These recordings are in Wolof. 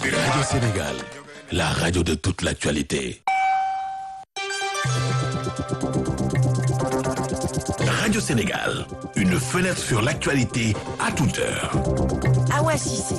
Radio Sénégal, la radio de toute l'actualité. Radio Sénégal, une fenêtre sur l'actualité à toute heure. Awa Cissé.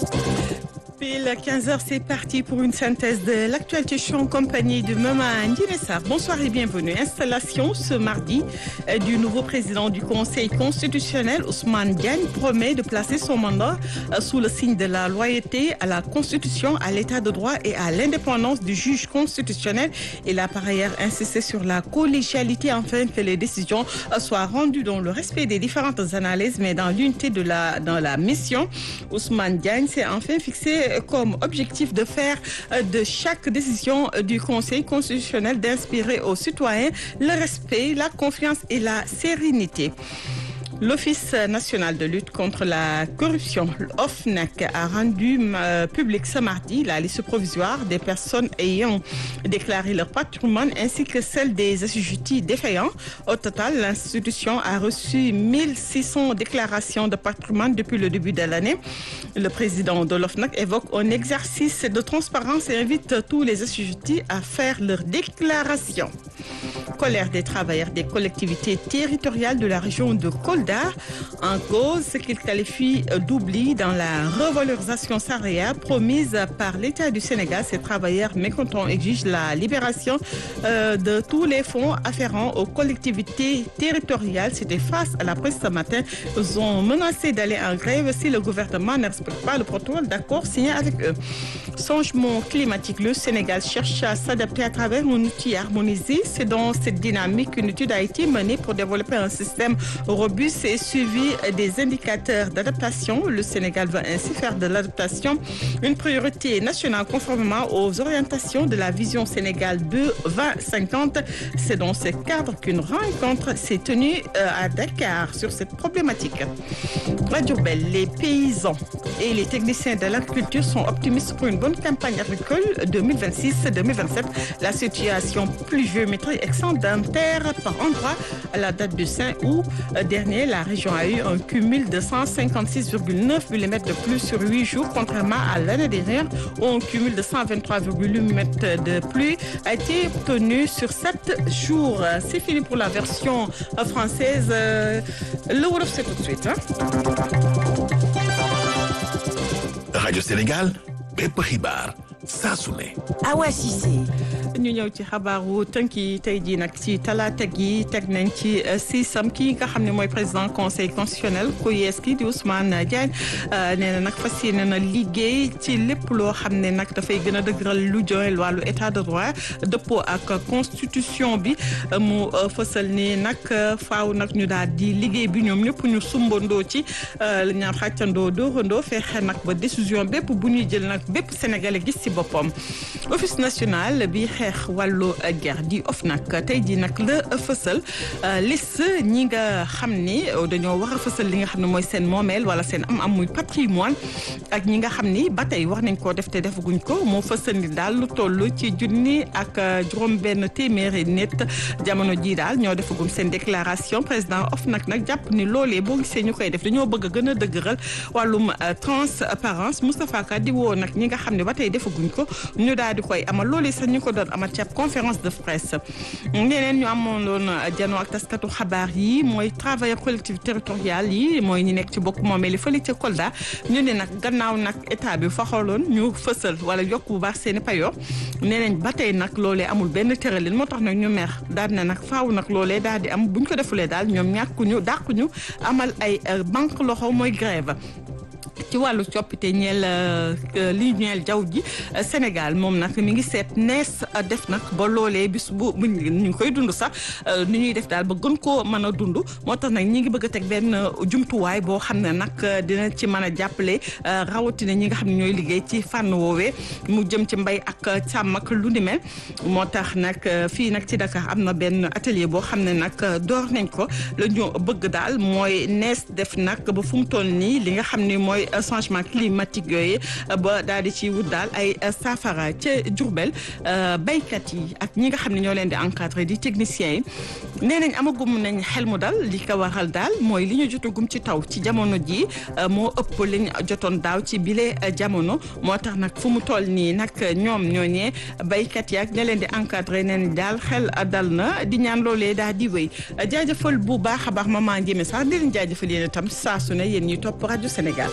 Pile 15h, c'est parti pour une synthèse de l'actualité. Je suis en compagnie de Maman Ndinessa. Bonsoir et bienvenue. Installation ce mardi euh, du nouveau président du Conseil constitutionnel, Ousmane Diagne, promet de placer son mandat euh, sous le signe de la loyauté à la Constitution, à l'état de droit et à l'indépendance du juge constitutionnel. Il a par ailleurs insisté sur la collégialité afin que les décisions euh, soient rendues dans le respect des différentes analyses, mais dans l'unité de la, dans la mission. Ousmane Diagne s'est enfin fixé comme objectif de faire de chaque décision du Conseil constitutionnel d'inspirer aux citoyens le respect, la confiance et la sérénité. L'Office national de lutte contre la corruption, l'OFNAC, a rendu euh, public ce mardi la liste provisoire des personnes ayant déclaré leur patrimoine ainsi que celle des assujettis défaillants. Au total, l'institution a reçu 1600 déclarations de patrimoine depuis le début de l'année. Le président de l'OFNAC évoque un exercice de transparence et invite tous les assujettis à faire leur déclaration. Colère des travailleurs des collectivités territoriales de la région de Kolda en cause ce qu'il qualifie d'oubli dans la revalorisation salariale promise par l'État du Sénégal. Ces travailleurs mécontents exigent la libération euh, de tous les fonds afférents aux collectivités territoriales. C'était face à la presse ce matin. Ils ont menacé d'aller en grève si le gouvernement ne respecte pas le protocole d'accord signé avec eux. Changement climatique, le Sénégal cherche à s'adapter à travers un outil harmonisé. C'est dans cette dynamique qu'une étude a été menée pour développer un système robuste et suivi des indicateurs d'adaptation. Le Sénégal va ainsi faire de l'adaptation une priorité nationale conformément aux orientations de la vision Sénégal 2050. C'est dans ce cadre qu'une rencontre s'est tenue à Dakar sur cette problématique. Radio Belle, les paysans et les techniciens de l'agriculture sont optimistes pour une bonne campagne agricole 2026-2027. La situation pluviométrie excédentaire par endroit à la date du 5 août dernier, la région a eu un cumul de 156,9 mm de plus sur 8 jours, contrairement à l'année dernière où un cumul de 123,8 mm de pluie a été obtenu sur 7 jours. C'est fini pour la version française. Le Wolof, c'est tout de suite. Hein? Radio Sénégal, bépp xibaar saa su ne. Awa Cissé. ñu ñëw ci xabaaru tënki tey jii nag ci talaata gi teg nañ ci siisam kii nga xam ne mooy président conseil constitutionnel ku yees ki di Ousmane Diagne nee na nag fas yéene na liggéey ci lépp loo xam ne nag dafay gën a dëgëral lu joxe wàllu état de droit dëppoo ak constitution bi mu fësal ni nag faaw nag ñu daal di liggéey bi ñoom ñëpp ñu sumbandoo ci li ñaan xàccandoo dóorandoo fexe nag ba décision bépp bu ñuy jël nag bépp sénégalais gis ci boppam office national bi xeex wàllu guerre di OFNAC tey jii nag la fësal liste ñi nga xam ni dañoo war a fësal li nga xam ne mooy seen moomeel wala seen am am muy patrimoine ak ñi nga xam ni ba tey war nañ koo def te defaguñ ko moo fësal ni daal lu toll ci junni ak juróom benn téeméeri nit jamono jii daal ñoo defagum seen déclaration président OFNAC nag jàpp ni loolee boo gisee ñu koy def dañoo bëgg a gën a dëgëral wàllum transparence Moustapha Ka di woo nag ñi nga xam ne ba tey defaguñ ko ñu daal di koy amal loolee sax ñu ko doon amal ci ab conférence de presse ñeneen ñu amoon loon janoo ak taskatu xabaar yi mooy travailleurs collectivités territoriales yi mooy ñi nekk ci bokk moomee li fële ca Kolda ñu ne nag gannaaw nag état bi fa xooloon ñu fësal wala yokk bu baax seen i payoor nee nañ ba tey nag loolee amul benn tëralin moo tax nag ñu mer daal na nag faaw nag loolee daal di am buñ ko defulee daal ñoom ñàkkuñu dàquñu amal ay banque loxo mooy grève ci wàllu coppite ñeel li ñeel jaww ji Sénégal moom nag mi ngi seet nees def nag ba loolee bis bu ñu ngi koy dund sax ni ñuy def daal ba gën koo mën a dund moo tax nag ñi ngi bëgg a teg benn jumtuwaay boo xam ne nag dina ci mën a jàppale rawatina ñi nga xam ne ñooy liggéey ci fànn woowee mu jëm ci mbay ak sàmm ak lu ni mel moo tax nag fii nag ci Dakar am na benn atelier boo xam ne nag door nañ ko la ñu bëgg daal mooy nees def nag ba fu mu toll nii li nga xam ne mooy changement climatique yooyu ba daal di ci wut daal ay saafara ca Diourbel béykat yi ak ñi nga xam ne ñoo leen di encadré di techniciens yi nee nañ amagum nañ xel mu dal li ko waral daal mooy li ñu jotagum ci taw ci jamono ji moo ëpp liñ jotoon daaw ci bile jamono moo tax nag fu mu toll nii nag ñoom ñooñee béykat yi ak ña leen di encadré neen daal xel dal na di ñaan loolee daal di wéy jaajëfal bu baax a baax maman Ndiémé sax di leen jaajëfal yéen itam saa su ne yéen ñuy topp rajo Sénégal.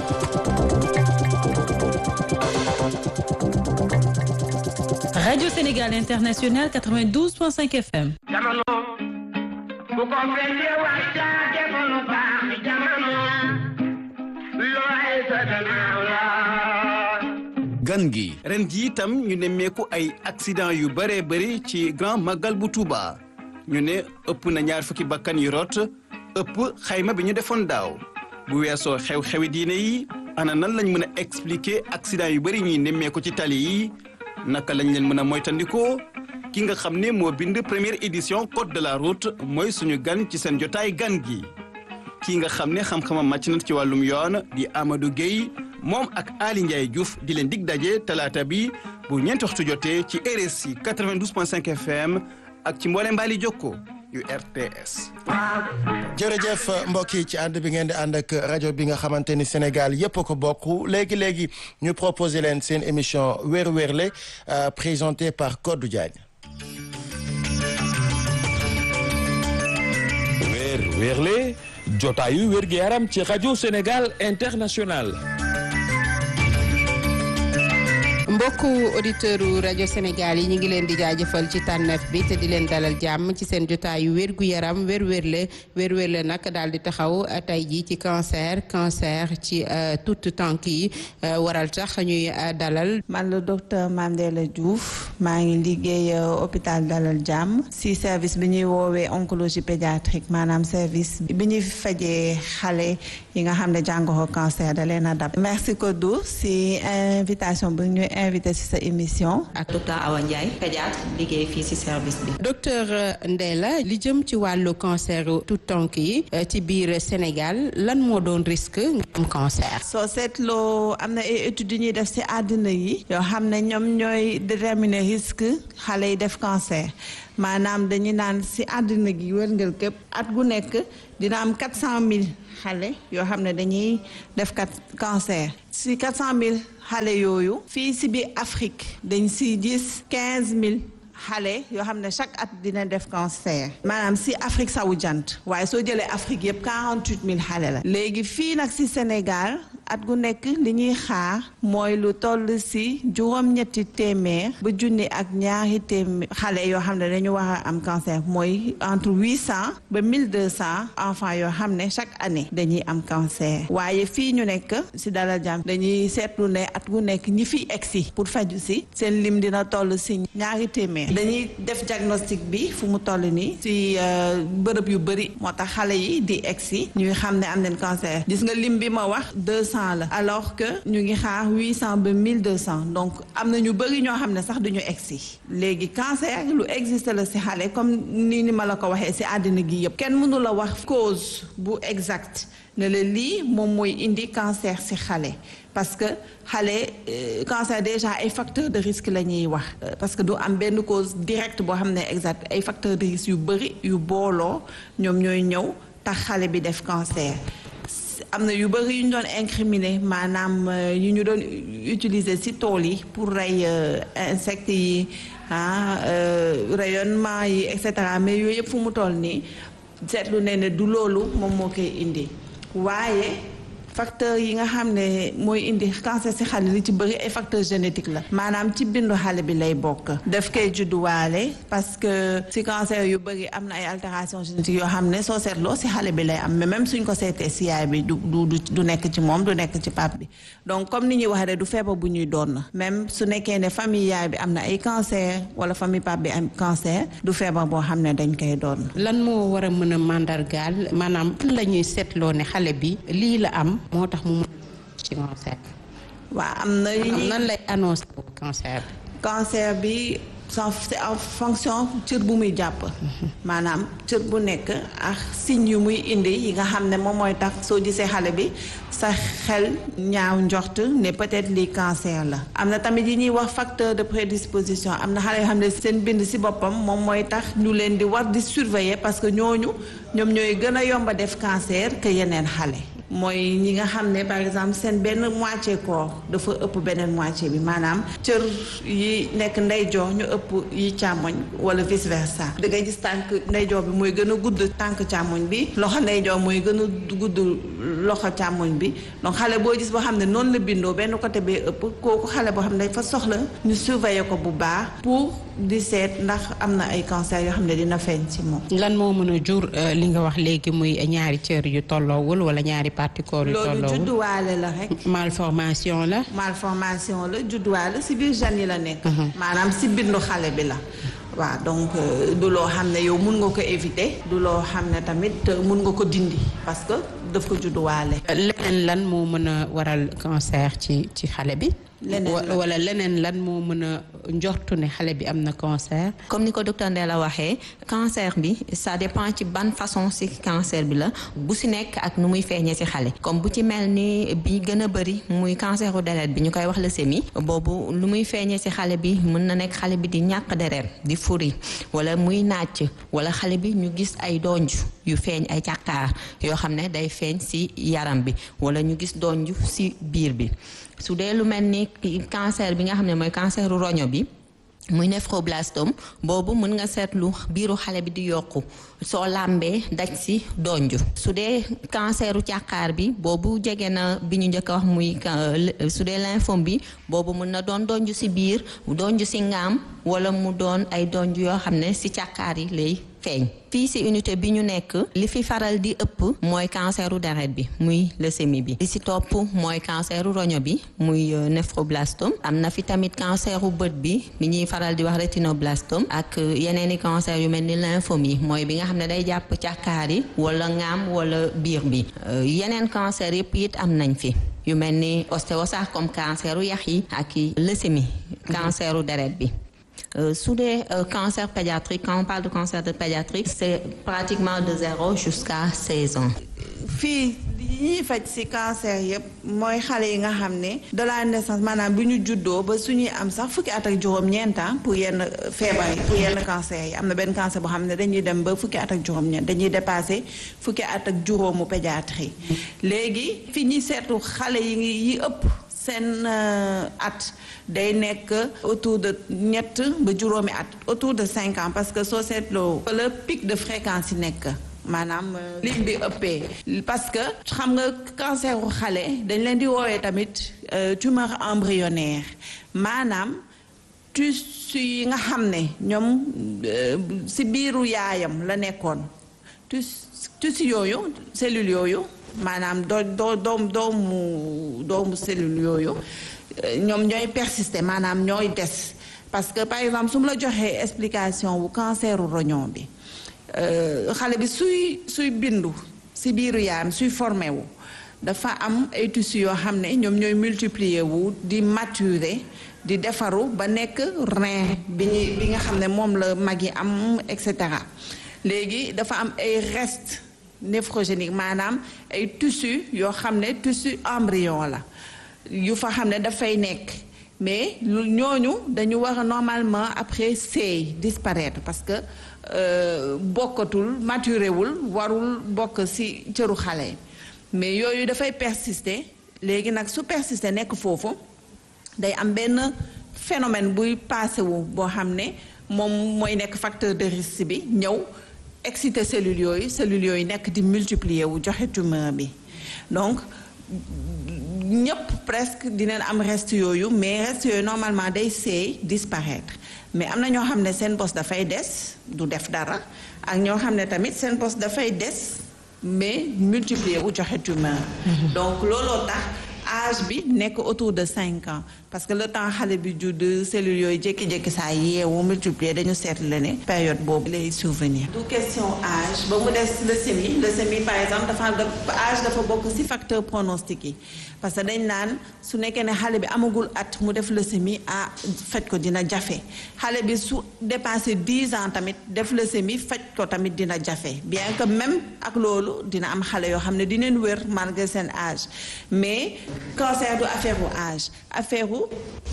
Radio Sénégal International 92.5 FM. jamono bu ko fekkee waxtaan jamono baax jamono looy sa gannaaw la. gan gi ren ji itam ñu nemmeeku ay accident yu bëree bëri ci grand magal bu Touba ñu ne ëpp na ñaar fukki bakkan yu rot ëpp xayma bi ñu defoon daaw bu weesoo xew-xewi diine yi ana nan lañ mën a expliquer accident yu bëri ñuy nemmeeku ci tali yi naka lañ leen mën a moytandikoo ki nga xam ne moo bind première édition code de la route mooy suñu gan ci seen jotaay gan gi kii nga xam ne xam-xamam màcc na ci wàllum yoon di Amadou Gueye moom ak Ali Ndiaye Diouf di leen dig daje talaata bi bu ñeenti waxtu jotee ci RSI 92.5 FM ak ci mboolem mbaali jokko yu RTS. jërëjëf mbokk yi ci ànd bi ngeen di ànd ak rajo bi nga xamante ni Sénégal yëpp a ko bokk léegi léegi ñu proposé leen seen émission weer weerle présentée par Codou Diagne. weer weerle jotaayu wér gi yaram ci rajo Sénégal international. mbokku auditeurs u rajo Sénégal yi ñu ngi leen di jaajëfal ci tànneef bi te di leen dalal jàmm ci seen jotaayu wérgu yaram wér wérle wér wérle nag daal di taxaw tey jii ci cancer cancer ci tout tànk yi waral tax ñuy dalal. man la docteur Mandela Diouf maa ngi liggéey hôpital dalal jàmm si service bi ñuy woowee oncologie pédiatrique maanaam service bi ñuy fajee xale yi nga xam ne jàngoro cancer da leen a dab. merci Kodou si invitation bi ñu invité ci sa émission. ak docteur Awa Ndiaye pédiatre liggéey fii ci service bi. docteur Ndella li jëm ci wàllu cancer tout tànk yi ci biir Sénégal lan moo doon risque nga am cancer. soo seetloo am na ay études yu ñuy def ci àddina yi. yoo xam ne ñoom ñooy déterminer risque xale yi def cancer maanaam dañu naan ci àddina gi wërngal képp at gu nekk dina am 400000 xale yoo xam ne dañuy def kat cancer ci 400000 xale yooyu fii ci biir Afrique dañ ci gis 15000 xale yoo xam ne chaque at dina def cancer maanaam ci Afrique sawu jant waaye soo jëlee Afrique yëpp 48000 xale la léegi fii nag ci Sénégal at gu nekk li ñuy xaar mooy lu toll ci juróom-ñetti téeméer ba junni ak ñaari téeméer xale yoo xam ne dañu war a am cancer mooy entre 800 ba 1200 enfants yoo xam ne chaque année dañuy am cancer waaye fii ñu nekk ci Dalal Jàmm dañuy seetlu ne at gu nekk ñi fi egsi pour faju ci seen lim dina toll ci ñaari téeméer dañuy def diagnostic bi fu mu toll nii ci bërëb yu bëri moo tax xale yi di egsi ñuy xam ne am nañ cancer gis nga lim bi ma wax 200 la alors que ñu ngi xaar 800 ba 1200 donc am na ñu bëri ñoo xam ne sax duñu egsi léegi cancer lu existe la ci xale comme ni ni ma la ko waxee ci àddina gi yëpp kenn mënu la wax cause bu exact ne la lii moom mooy indi cancer ci xale parce que xale cancer déjà ay facteurs de risque la ñuy wax parce que du am benn cause directe boo xam ne exact ay facteurs de risque yu bëri yu booloo ñoom ñooy ñëw tax xale bi def cancer am na yu bëri yu ñu doon incriminer maanaam yu ñu doon utiliser ci tool yi pour rey insectes yi ah rayonnement yi et cetera mais yooyu yëpp fu mu toll nii seetlu ne ne du loolu moom moo koy indi waaye facteur yi nga xam ne mooy indi cancer ci xale li ci bëri ay facteur génétique la maanaam ci bindu xale bi lay bokk daf koy judduwaale parce que ci cancer yu bëri am na ay altération génétique yoo xam ne soo seetloo ci xale bi lay am mais même suñ ko seetee ci yaay bi du du du nekk ci moom du nekk ci pap bi donc comme ni ñuy waxee rek du feebar bu ñuy doon même su nekkee ne famille yaay bi am na ay cancer wala famille pap bi am cancer du feebar boo xam ne dañ koy doon. lan moo war a mën a màndargaal maanaam la ñuy seetloo ne xale bi lii la am. moo tax mu ci cancer. waaw am na yu ñuy nan lay annoncer cancer. cancer bi c'est en fonction cër bu muy jàpp maanaam cër bu nekk ak signe yu muy indi yi nga xam ne moom mooy tax soo gisee xale bi sa xel ñaaw njort ne peut-être lii cancer la am na tamit yi ñuy wax facteur de prédisposition am na xale yoo xam ne seen bind ci boppam moom mooy tax ñu leen di war di surveiller parce que ñooñu ñoom ñooy gën a yomba def cancer que yeneen xale mooy ñi nga xam ne par exemple seen benn moitié corps dafa ëpp beneen moitié bi maanaam cër yi nekk ndeyjoor ñu ëpp yi càmmoñ wala vice versa da ngay gis tànk ndeyjoor bi mooy gën a gudd tànk càmmoñ bi loxo ndeyjoor mooy gën a gudd loxo càmmoñ bi donc xale boo gis boo xam ne noonu la bindoo benn côté bee ëpp kooku xale boo xam ne dafa soxla ñu surveiller ko bu baax pour di seet ndax am na ay cancer yoo xam ne dina feeñ ci moom. lan moo mën a jur li nga wax léegi muy ñaari cër yu tolloowul wala ñaari parties corps yu loolu tolloowul judduwaale la rek. malformation la. malformation la judduwaale si biir gènes yi la nekk. maanaam si bindu xale bi la. waaw donc du loo xam ne yow mun nga ko éviter. du loo xam ne tamit mun nga ko dindi parce que daf ko judduwaale. leneen lan moo mën a waral cancer ci ci xale bi. leneen Wa- wala leneen lan moo mën a njortu ne xale bi am na cancer. comme ni ko docteur Ndella waxee cancer bi ça dépend ci ban façon ci cancer bi la bu ci nekk ak nu muy feeñee ci xale comme bu ci mel ni bi gën a bëri muy canceru deret bi ñu koy wax leucémie boobu lu muy feeñee ci xale bi mën na nekk xale bi di ñàkk deret di furi wala muy nàcc wala xale bi ñu gis ay donj yu feeñ ay càkkaar yoo xam ne day feeñ ci yaram bi wala ñu gis donj ci biir bi su dee lu mel ni cancer bi nga xam ne mooy canceru roño bi muy néphroblastome boobu mën nga seetlu biiru xale bi di yokku soo làmbee daj si donju su dee canceru càkkaar bi boobu jege na bi ñu njëkk a wax muy ca- su dee lymphome bi boobu mën na doon donju si biir donju si ngaam wala mu doon ay donju yoo xam ne si càkkaar yi lay feeñ fii si unité bi ñu nekk li fi faral di ëpp mooy canceru deret bi muy leucémie bi li si topp mooy canceru roño bi muy euh, néphroblastome am na fi tamit canceru bët bi bi ñuy faral di wax rétinoblastome ak euh, yeneeni cancer yu mel ni lymphome yi mooy bi nga xam ne day jàpp càkkaar yi wala ngaam wala biir bi Euh, yeneen cancer yëpp it am nañ fi yu mel ni ostéosarcome canceru yax yi ak i leucémie canceru deret bi Euh, sous des euh, cancers pédiatriques, quand on parle de cancer de pédiatrique, c'est pratiquement de 0 jusqu'à 16 ans. fii li ñuy faj ci cancer yëpp mooy xale yi nga xam ne de la naissance maanaam bi ñu juddoo ba suñuy am sax fukki at ak juróom-ñeent ah pour yenn feebar yi pour yenn cancer yi am na benn cancer boo xam ne dañuy dem ba fukki at ak juróom-ñeent dañuy dépassé fukki at ak juróomu pédiatrie léegi fi ñuy seetu xale yi ngi yi ëpp seen euh, at day nekk autour de ñett ba juróomi at autour de cinq ans parce que soo seetloo le pic de fréquence yi nekk maanaam euh, ligne bi ëppee parce que xam nga cancer u xale dañ leen di woowee tamit euh, tumeur embryonnaire maanaam tissu yi nga xam ne ñoom euh, si biiru yaayam la nekkoon tus tissu yooyu cellules yooyu maanaam doo doo doom doomu doomu cellule yooyu euh, ñoom ñooy persister maanaam ñooy des parce que par exemple su mu la joxee explication wu canceru roñon bi euh, xale bi suy suy bindu si biiru yaayam suy formé wu dafa am ay tissus yoo xam ne ñoom ñooy multiplier wu di maturer di defaru ba nekk rein bi ñuy bi nga xam ne moom la mag yi am et cetera léegi dafa am ay restes néphrogéniques maanaam ay tissus yoo xam ne tissu embryon la yu fa xam ne dafay nekk mais lu ñooñu dañu war a normalement après seey disparaître parce que euh, bokkatul maturé wul warul bokk ci cëru xale yi mais yooyu dafay persister léegi nag su persister nekk foofu day am benn phénomène buy passé wu boo xam ne moom mooy nekk facteur de risque bi ñëw exciter cellules yooyu cellules yooyu nekk di multiplier wu joxe tumeur bi donc ñëpp presque dinañ am reste yooyu mais reste yooyu normalement day seey disparaître mais am na ñoo xam ne seen bos dafay des du def dara ak ñoo xam ne tamit seen bos dafay des mais multiplier wu joxe tumeur donc looloo tax âge bi nekk autour de cinq ans parce que le temps xale bi judd cellules yooyu jékki-jékki saa yeewu multiplier dañu seetlu la ne période boobu lay survenir. du question âge ba mu des leucémie leucémie par exemple dafa âge dafa bokk ci facteur pronostic yi parce que dañ naan su nekkee ne xale bi amagul at mu def leucémie ah faj ko dina jafe xale bi su dépassé dix ans tamit def leucémie faj ko tamit dina jafe bien que même ak loolu dina am xale yoo xam ne dinañ wér malgré seen âge mais cancer du affaire u âge affaire u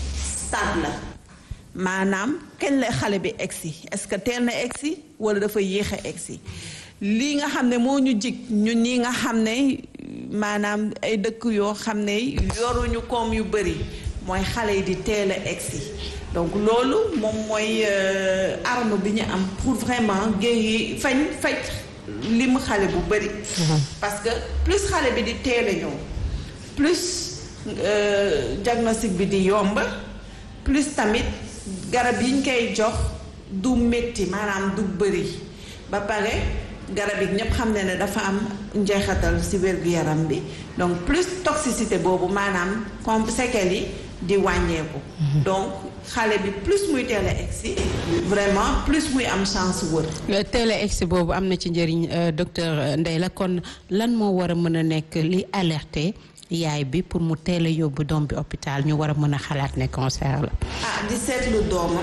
stade la maanaam kañ la xale bi egsi est-ce que teel na egsi walla dafa yéex a egsi lii nga xam ne moo ñu jig ñun ñi nga xam ne maanaam ay dëkk yoo xam ne yoruñu koom yu bari mooy xale yi di teel a egsi donc loolu moom mooy arme bi ñu am pour vraiment guérir fañ faj limu xale bu bari parce que plus xale bi di teel a ñëw plus diagnostic bi di yomb plus tamit garab yi ñu koy jox du métti maanaam du bëri ba pare garab yi ñëpp xam ne ne dafa am njeexatal ci wér-gu-yaram bi donc plus toxicité boobu maanaam comme séquelles yi di wàññeeku. donc xale bi plus muy teel a egsi vraiment plus muy am chance wër. teel a egsi boobu am na ci njëriñ docteur Ndeye la kon lan moo war a mën a nekk li alerté. yaay bi pour mu teel a yóbbu doom bi hôpital ñu war a mën a xalaat ne cancer la. ah di seetlu doomam.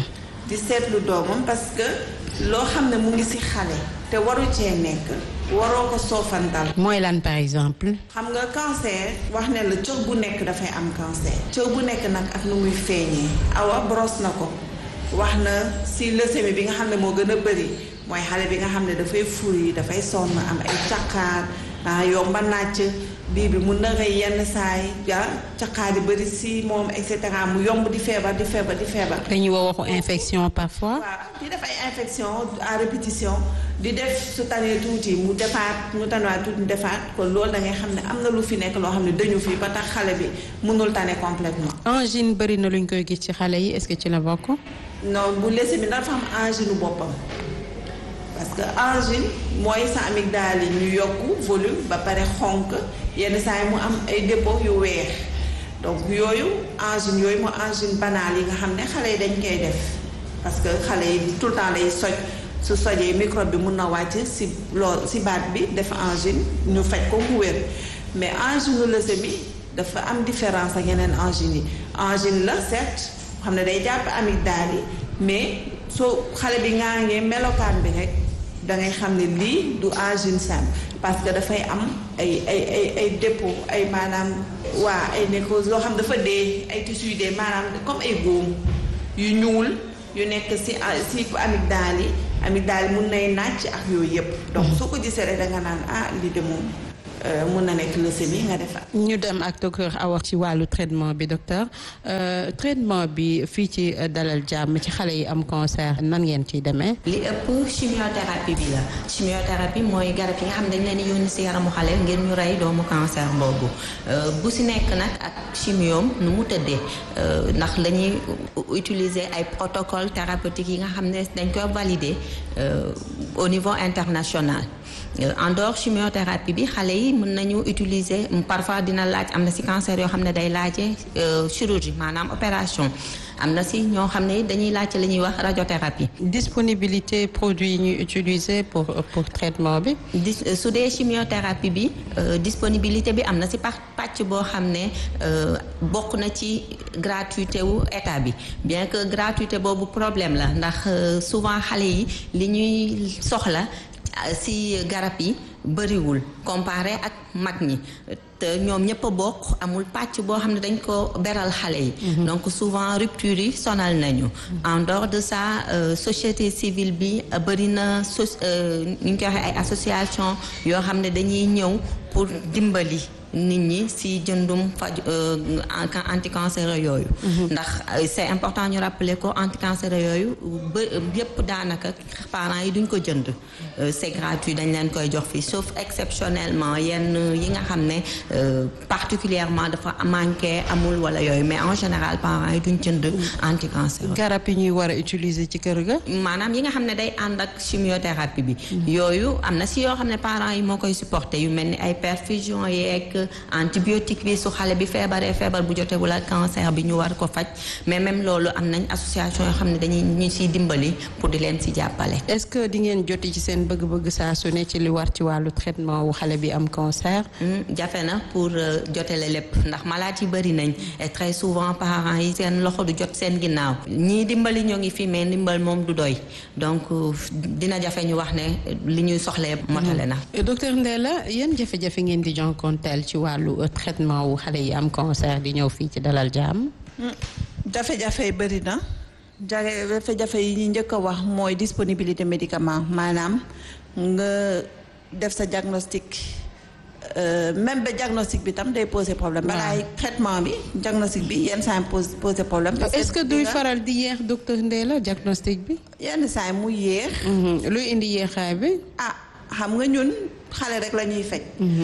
di seetlu doomam parce que loo xam ne mu ngi ci xale. te waru cee nekk. waroo ko soofantal. mooy lan par exemple. xam nga cancer wax ne la cër bu nekk dafay am cancer. cër bu nekk nag ak nu muy feeñee. awa brosse na ko wax na ci leucémie bi nga xam ne moo gën a bari mooy xale bi nga xam ne dafay furi dafay sonn am ay caqaar ah yomba nàcc. bii bi mun na rëy yenn saay ja caqaar yi bëri si moom et cetera mu yomb di feebar di feebar di feebar. dañuy wax waxu infection parfois. waaw di def ay infection à répétition di def su tanee tuuti mu defaat mu tanewaat tuuti mu defaat kon loolu da ngay xam ne am na lu fi nekk loo xam ne dañu fi ba tax xale bi mënul tane complètement angine bëri na luñ koy gis ci xale yi est-ce que ci la bokk. non bu leucémie dafa am angine boppam. parce que angine mooy sa amygdale yi ñu yokku volume ba pare xonk yenn saa yi mu am ay dépôt yu weex donc yooyu angine yooyu mu angine banale yi nga xam ne xale yi dañ koy def parce que xale yi tout le temps lay soj su sojee microbe bi mun na wàcc si lool si baat bi def angine ñu faj ko mu wér mais angine leucémie dafa am différence ak yeneen angine yi angine la certes xam ne day jàpp amygdale yi mais soo xale bi ngaa ngee melokaan bi rek da ngay xam ne lii du angine simple parce que dafay am ay ay ay ay dépôt ay maanaam waa ay nécrose loo xam dafa dee ay tissus yu dee maanaam comme ay góom yu ñuul yu nekk ci ci amygdale yi amygdale yi mun nay nàcc ak yooyu yëpp. donc soo ko gisee rek da nga naan ah lii de moom mun na nekk leucémie nga defar. ñu dem ak docteur Awa ci wàllu traitement bi docteur traitement bi fii ci dalal jàmm ci xale yi am cancer nan ngeen ciy demee. li ëpp chimiothérapie bi la chimiothérapie mooy garab yi nga xam ne dañ leen di yónni si yaramu xale ngir ñu rey doomu cancer boobu bu si nekk nag ak chimioom nu mu tëddee ndax dañuy utiliser ay protocole thérapeutique yi nga xam ne dañ koy valider au niveau international. en dehors chimiothérapie bi xale yi mën nañu utiliser parfois dina laaj am na ci cancer yoo xam ne day laaje chirurgie maanaam opération am na ci ñoo xam ne dañuy laajte li ñuy wax radiothérapie. disponibilité produits yi ñuy utiliser pour pour traitement bi. di su dee chimiothérapie bi disponibilité bi am na ci pàcc boo xam ne bokk na ci gratuité wu état bi bien que gratuité boobu problème la ndax souvent xale yi li ñuy soxla. si garab yi bëriwul comparé ak mag ñi te ñoom ñëpp a bokk amul pàcc boo xam ne dañ ko beral xale yi donc souvent rupture yi sonal nañu en dehors de ça société civile bi bëri na so ñu ngi koy waxee ay association yoo xam ne dañuy ñëw pour dimbali nit ñi si jëndum faj anticancéreux yooyu ndax c'est important ñu rappeler ko anticancéreux yooyu ba yépp daanaka parents yi duñ ko jënd c'est gratuit dañ leen koy jox fii sauf exceptionnellement yenn yi nga xam ne particulièrement dafa manqué amul wala yooyu mais en général parents yi duñ jënd anticancéreux garab yi ñuy war a utiliser ci kër ga maanaam yi nga xam ne day ànd ak chimiothérapie bi yooyu am na si yoo xam ne parents yi moo koy supporter yu mel ni ay perfusion yeeg antibiotique bi su xale bi feebaree feebar bu jotewul ak cancer bi ñu war ko faj mais même loolu am nañ association yoo xam ne dañuy ñu siy dimbali pour di leen si jàppale. est-ce que di ngeen joti ci seen bëgg-bëgg saa su ne ci li war ci wàllu traitement wu xale bi am cancer. jafe na pour jotele lépp ndax malade yi bëri nañ et très souvent parents yi seen loxo du jot seen ginnaaw ñii dimbali ñoo ngi fi mais ndimbal moom du doy donc dina jafe ñu wax ne li ñuy soxlee motale na. docteur Ndella yan jafe-jafe ngeen di jonkonteel ci wàllu traitement wu xale yi am cancer di ñëw fii ci dalal jàmm. jafe-jafe yi bëri na jafe-jafe yi ñu njëkk a wax mooy disponibilité médicament maanaam nga def sa diagnostic même ba diagnostic bi tam day poser problème. balaay traitement bi diagnostic bi yenn saa yi pose poser problème. parce que est-ce que duy faral di yéex docteur Ndella diagnostic bi. yenn saa yi mu yéex. luy indi yéexaay bi. ah xam nga ñun xale rek la ñuy faj.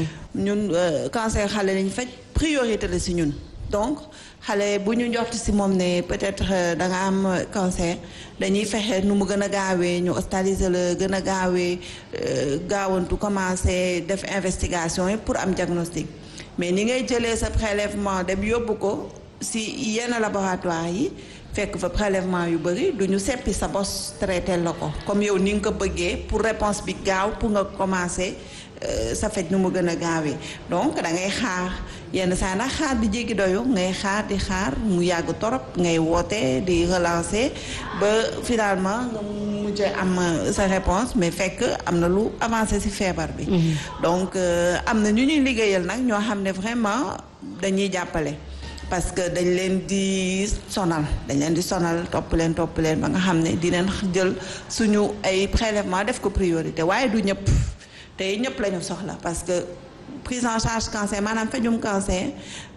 ñun cancer xale la ñuy faj priorité la si ñun. donc xale bu ñu njort si moom ne peut-être da nga am cancer dañuy fexe nu mu gën a gaawee ñu hospitaliser la gën a gaawee gaawantu commencer def investigation yi pour am diagnostic mais ni ngay jëlee sa prélèvement dem yóbbu ko si yenn laboratoire yi fekk fa prélèvement yu bëri du ñu seppi sa bos traité la ko comme yow ni nga ko bëggee pour réponse bi gaaw pour nga commencer sa faj nu mu gën a gaawee donc da ngay xaar yenn saa nag xaar di jéggi doyu ngay xaar di xaar mu yàgg torop ngay woote di relancer ba finalement nga mujj am sa réponse mais fekk am na lu avancé ci feebar bi donc am na ñu ñuy liggéeyal nag ñoo xam ne vraiment dañuy jàppale parce que dañ leen di sonal dañ leen di sonal topp leen topp leen ba nga xam ne dinañ jël suñu ay prélèvement def ko priorité waaye du ñëpp tey ñëpp la ñu soxla parce que prise en charge cancer maanaam fejum cancer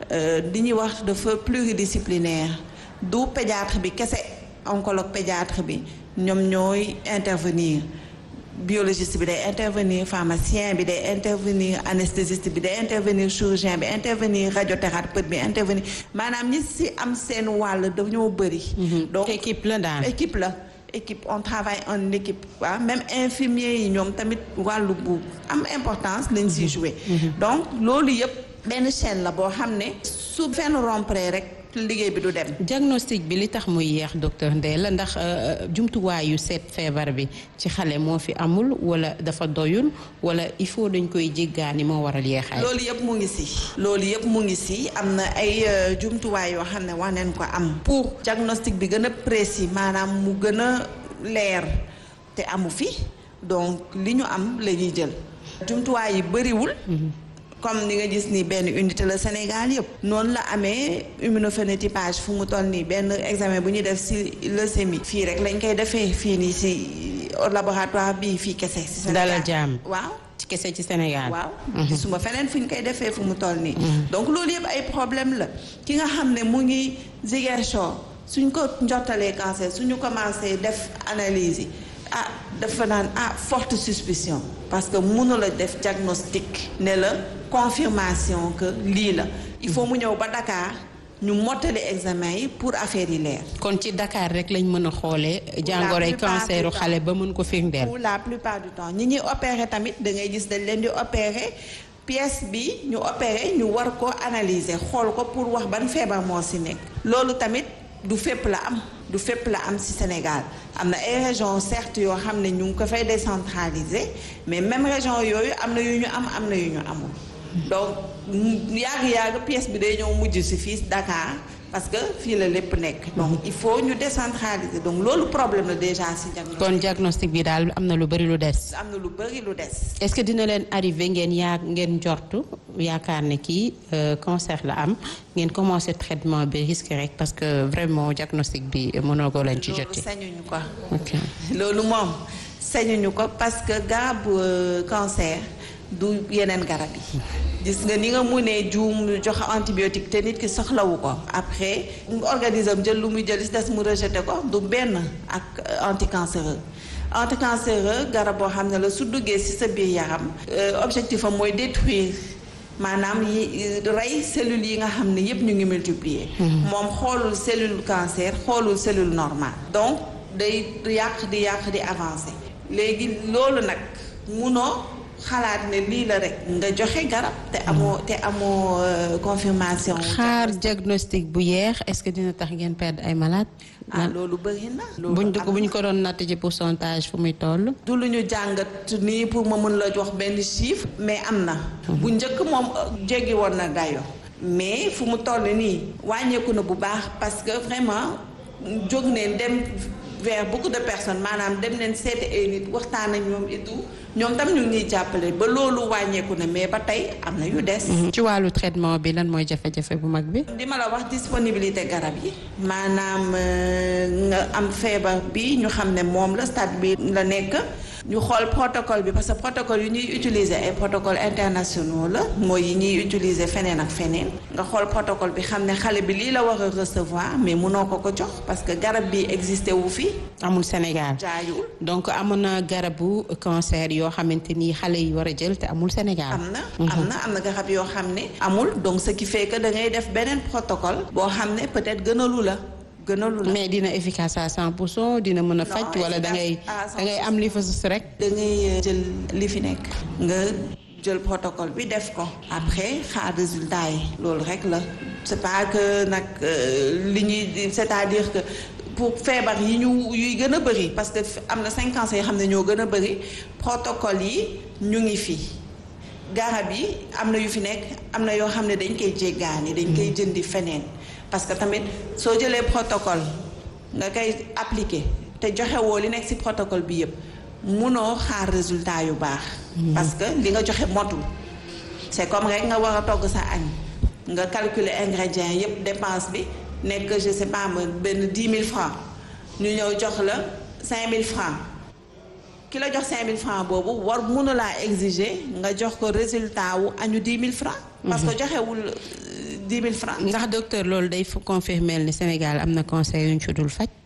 di ñuy wax dafa pluridisciplinaire du pédiatre bi kese oncologue pédiatre bi ñoom ñooy intervenir biologiste bi day intervenir pharmacien bi day intervenir anesthésiste bi day intervenir chirurgien bi intervenir radiothérapeute bi intervenir maanaam ñi si am seen wàll dañoo bëri. donc équipe la daal équipe la. équipe on travaille en équipe waaw même infirmier yi ñoom tamit wàllu bu am importance lañ siy jouer donc loolu yëpp benn chaîne la boo xam ne su fenn rompre rek liggéey bi du dem. diagnostic bi li tax muy yeex docteur Ndella ndax jumtuwaayu seet feebar bi ci xale moo fi amul wala dafa doyul wala il faut dañ koy jéggaani moo waral yeexaay. loolu yëpp mu ngi si. loolu yëpp mu ngi si am na ay jumtuwaay yoo xam ne wax nañ ko am. pour diagnostic bi gën a précis maanaam mu gën a leer te amu fi donc li ñu am la ñuy jël. jumtuwaay yi bëriwul. comme ni nga gis ni benn unité la Sénégal yëpp noonu la amee immunophénotypage fu mu toll nii benn examen bu ñuy def ci leucémie fii rek lañ koy defee fii nii ci laboratoire bii fii kese ci Sénégal dalal jàmm waaw ci kese ci Sénégal waaw gisuma feneen fu ñu koy defee fu mu toll nii donc loolu yëpp ay problème la ki nga xam ne mu ngi Ziguinchor suñ ko njottalee cancer suñu commencé def analyse yi ah dafa naan ah forte suspicion parce que mënula def diagnostic ne la confirmation que lii la il faut mu ñëw ba Dakar ñu mottali examen yi pour affaire yi leer. kon ci Dakar rek lañ mën a xoolee. jàngoroy canceru xale ba mën ko firndeel. pour la plupart du temps ñi ñuy opérer tamit da ngay gis dañ leen di opérer pièce bi ñu opérer ñu war ko analyser xool ko pour wax ban feebar moo ci nekk. loolu tamit du fépp la am du fépp la am ci Sénégal am na ay régions certes yoo xam ne ñu ngi ko fay décentraliser mais même région yooyu am na yu ñu am am na yu ñu amul. donc yàgg-yàgg pièce bi day ñëw mujj ci fii Dakar parce que fii la lépp nekk donc il faut ñu décentraliser donc loolu problème la déjà ci diagnostic kon diagnostic bi daal am na lu bari lu des. am na lu bari lu des. est-ce que dina leen arrivé ngeen yaa ngeen njortu yaakaar ne kii cancer la am ngeen commencé traitement bi risque rek parce que vraiment diagnostic bi mënoo ko leen ci loolu jotee. sañuñu ko. ok loolu moom sañuñu ko parce que garabu cancer du yeneen garab yi gis nga ni nga munee juum jox antibiotique te nit ki soxlawu ko après organisme jël lu muy jël si des mu rejeté ko du benn ak anticancéreux anticancéreux garab boo xam ne la su duggee si sa biir yaram objectif am mooy détruire maanaam yi rey cellules yi nga xam ne yépp ñu ngi multiplier moom xoolul cellule cancer xoolul cellule normale donc day yàq di yàq di avancer léegi loolu nag munoo xalaat ne lii la rek nga joxe garab te amoo te amoo euh, confirmation. xaar diagnostic bu yeex est-ce que dina tax ngeen perdre ay malades. ah loolu bëri na. loolu buñ am buñ ko doon natt ci pourcentage fu muy toll. du lu ñu jàngat nii pour ma mën la jox benn chiffre mais am na bu njëkk moom euh, jéggi woon na dayo mais fu mu toll nii wàññeeku na bu baax parce que vraiment jóg neen dem vers beaucoup de personnes maanaam dem neen seeti ay nit waxtaan ak ñoom et tout ñoom tam ñu ngi ñuy jàppale ba loolu wàññeeku na mais ba tey am na yu des. ci wàllu traitement bi lan mooy jafe-jafe bu mag bi. li ma la wax disponibilité garab yi maanaam euh, nga am feebar bi ñu xam ne moom la stade bi la nekk ñu xool protocole bi parce que protocole yu ñuy utiliser ay protocole internationaux la mooy yi ñuy utiliser feneen ak feneen nga xool protocole bi xam ne xale bi lii la war a recevoir mais mënoo ko ko jox parce que garab bi existé wu fi amul Sénégal. jaayul donc amoon na garabu cancer yoo xamante ni xale yi war a jël te amul Sénégal. am na am na am na garab yoo xam ne amul donc ce qui fait que da ngay def beneen protocole boo xam ne peut-être gënalu la gënalu la mais dina efficace à 100 pour cent dina mën a faj wala da ngay da ngay am li fa sus rek. da ngay jël li fi nekk nga jël protocole bi def ko après xaar résultat yi loolu rek la c'est pas que nag euh, li ñuy c'est-à-dire que pour feebar yi ñu yuy gën a bëri parce que am na cinq cancers yoo xam ne ñoo gën a bëri protocole yi ñu ngi fi garab yi am na yu fi nekk am na yoo xam ne dañ koy jéggaani dañ koy jëndi feneen parce que tamit soo jëlee protocole nga koy appliquer te joxewoo li nekk ci protocole bi yëpp munoo xaar résultat yu baax parce que li nga joxe motul c'est comme rek nga war a togg sa añ nga calculer ingrédients yëpp dépense bi nekk je sais pas ma benn dix mille francs ñu ñëw jox la cinq mille francs ki la jox cinq mille francs boobu war mënu laa exiger nga jox ko résultat wu añu dix mille francs parce que joxewul dix mille francs ndax docteur loolu day fu confirmer ni Sénégal am na cancer yu ñu ci dul faj.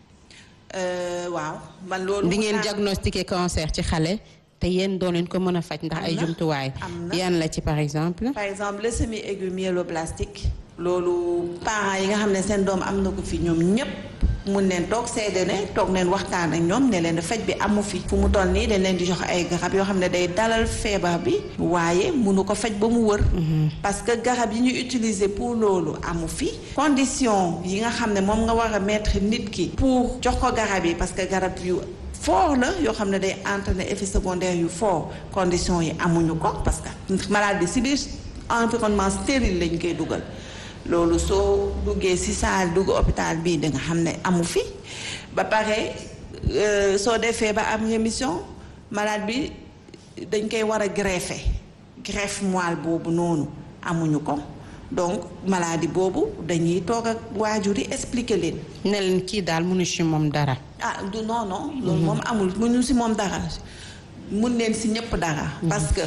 Euh, waaw man loolu di ngeen naa- diagnostiquer cancer ci xale te yéen doo leen ko mën a faj ndax Am ay na, jumtuwaay. am na. yan la ci par exemple. par exemple leucémie aiguë myéloblastique loolu parents yi nga xam ne seen doom am na ko fi ñoom ñépp mun neen toog seede ne toog neen waxtaan ak ñoom ne leen faj bi amu fi fu mu toll nii dañ leen di jox ay garab yoo xam ne day dalal feebar bi waaye munu ko faj ba mu wër parce que garab yi ñu utiliser pour loolu amu fi condition yi nga xam ne moom nga war a mettre nit ki pour jox ko garab yi parce que garab yu fort la yoo xam ne day entraîner effet secondaire yu fort condition yi amuñu ko parce que malade bi si biir environnement stérile lañ koy dugal loolu soo duggee si saal dugg hôpital bii da nga xam ne amu fi ba pare euh, soo defee ba am rémission malade bi dañ koy war a greffer greffe moelle boobu noonu amuñu ko donc maladie boobu dañuy toog ak waajur yi expliquer leen. ne leen kii daal mënu ci moom dara. ah du non non. loolu moom amul mënu si moom dara mun leen si ñëpp dara. parce que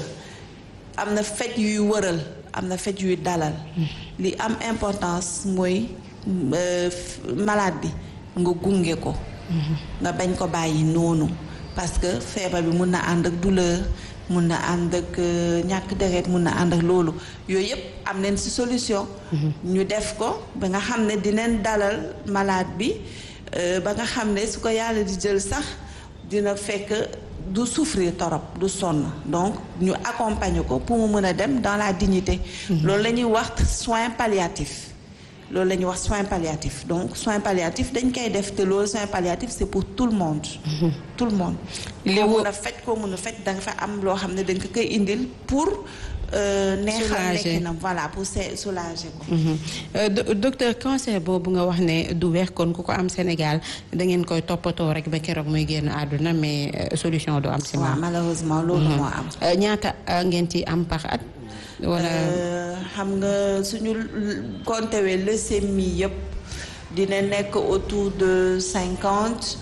am na faj yuy wëral am na faj yuy dalal. li am importance mooy euh, malade bi nga gunge ko. nga bañ ko bàyyi noonu. parce que feebar bi mun na ànd ak douleur mun na ànd ak euh, ñàkk deret mun na ànd ak loolu yooyu yëpp am nañ ci solution. ñu def ko ba nga xam ne dinañ dalal malade bi euh, ba nga xam ne su ko yàlla di jël sax dina fekk du souffrir torop du sonn donc ñu accompagner ko pour mu mën a dem dans la dignité. loolu la ñuy wax soin palliatif. loolu la ñuy wax soin palliatif donc soin palliatif dañ koy def te loolu soin palliatif c'est pour tout le monde. tout le monde. li koo wo- mun a faj koo mun a faj da nga fa am loo xam ne dañ ko koy indil pour. euh, neexal Soulager. nekkinam voilà pour se soulager ko. Euh, do- docteur cancer boobu nga wax ne du weex kon ku ko am Sénégal da ngeen koy toppatoo rek ba keroog muy génn àdduna mais euh, solution du am si waaw moom. malheureusement loolu moo am. Euh, ñaata euh, ngeen ci am par at. wala Euh, xam nga suñu compté wee leucémie yëpp dina nekk autour de cinquante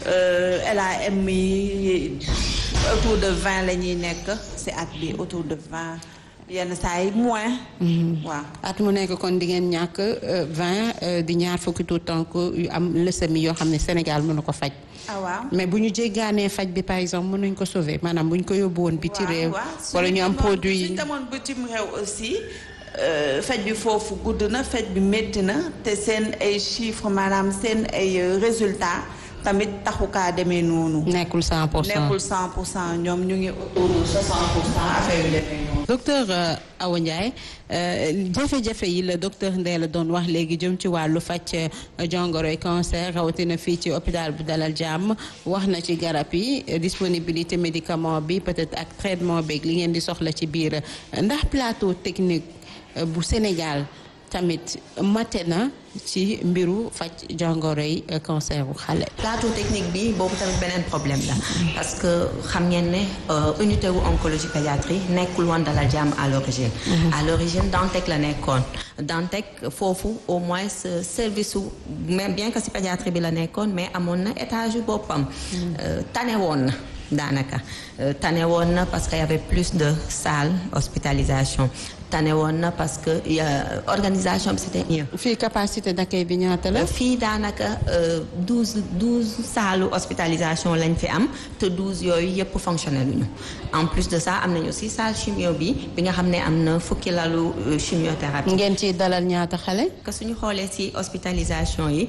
LAM yi autour de vingt la ñuy nekk ci at bi autour de vingt yenn saa yi moins. waaw at mu nekk kon di ngeen ñàkk euh, 20 euh, di ñaar fukki tout tànk yu am leucémie yoo xam ne Sénégal mënu ko faj. ah waaw. mais bu ñu jéggaanee faj bi par exemple mënuñ ko sauver maanaam bu ñu ko yóbbu woon biti réew. waaw wala ñu am produit suñu demoon bitim réew aussi euh, faj bi foofu gudd na faj bi métti na te seen ay chiffres maanaam seen ay euh, résultats tamit taxukaa demee noonu. nekkul 100 pour cent nekkul 100 pour cent ñoom ñu ngi autour de 60 pour cent affaire yu demee noonu. docteur Awa Ndiaye jafe-jafe yi la docteur Ndella doon wax léegi jëm ci wàllu faj jongoroy cancer rawatina fii ci hôpital bu Dalal Jàmm wax na ci garab yi disponibilité médicament bi peut-être ak traitement beeg li ngeen di soxla ci biir ndax plateau technique bu Sénégal tamit mate na ci mbiru faj jongoroy cancer bu xale. plateau technique bi boobu tamit beneen problème la parce que xam ngeen ne unité wu oncologie pédiatrie nekkul woon Dalal Jàmm à l'origine à l'origine Dantec la nekkoon Dantec foofu au moins service su même bien que si pédiatrie bi la nekkoon mais amoon na étage yu boppam tane woon na daanaka tane woon na parce que y avait plus de salles hospitalisation tane woon na parce que organisation bi c'était mieux. fii capacité d'accueil bi ñaata la. fii daanaka douze douze salles hospitalisation lañ fi am te douze yooyu yëpp fonctionné luñu en plus de ça am nañu aussi salle chimio bi bi nga xam ne am na fukki lalu chimiothérapie. ngeen ciy dalal ñaata xale. que suñu xoolee ci hospitalisation yi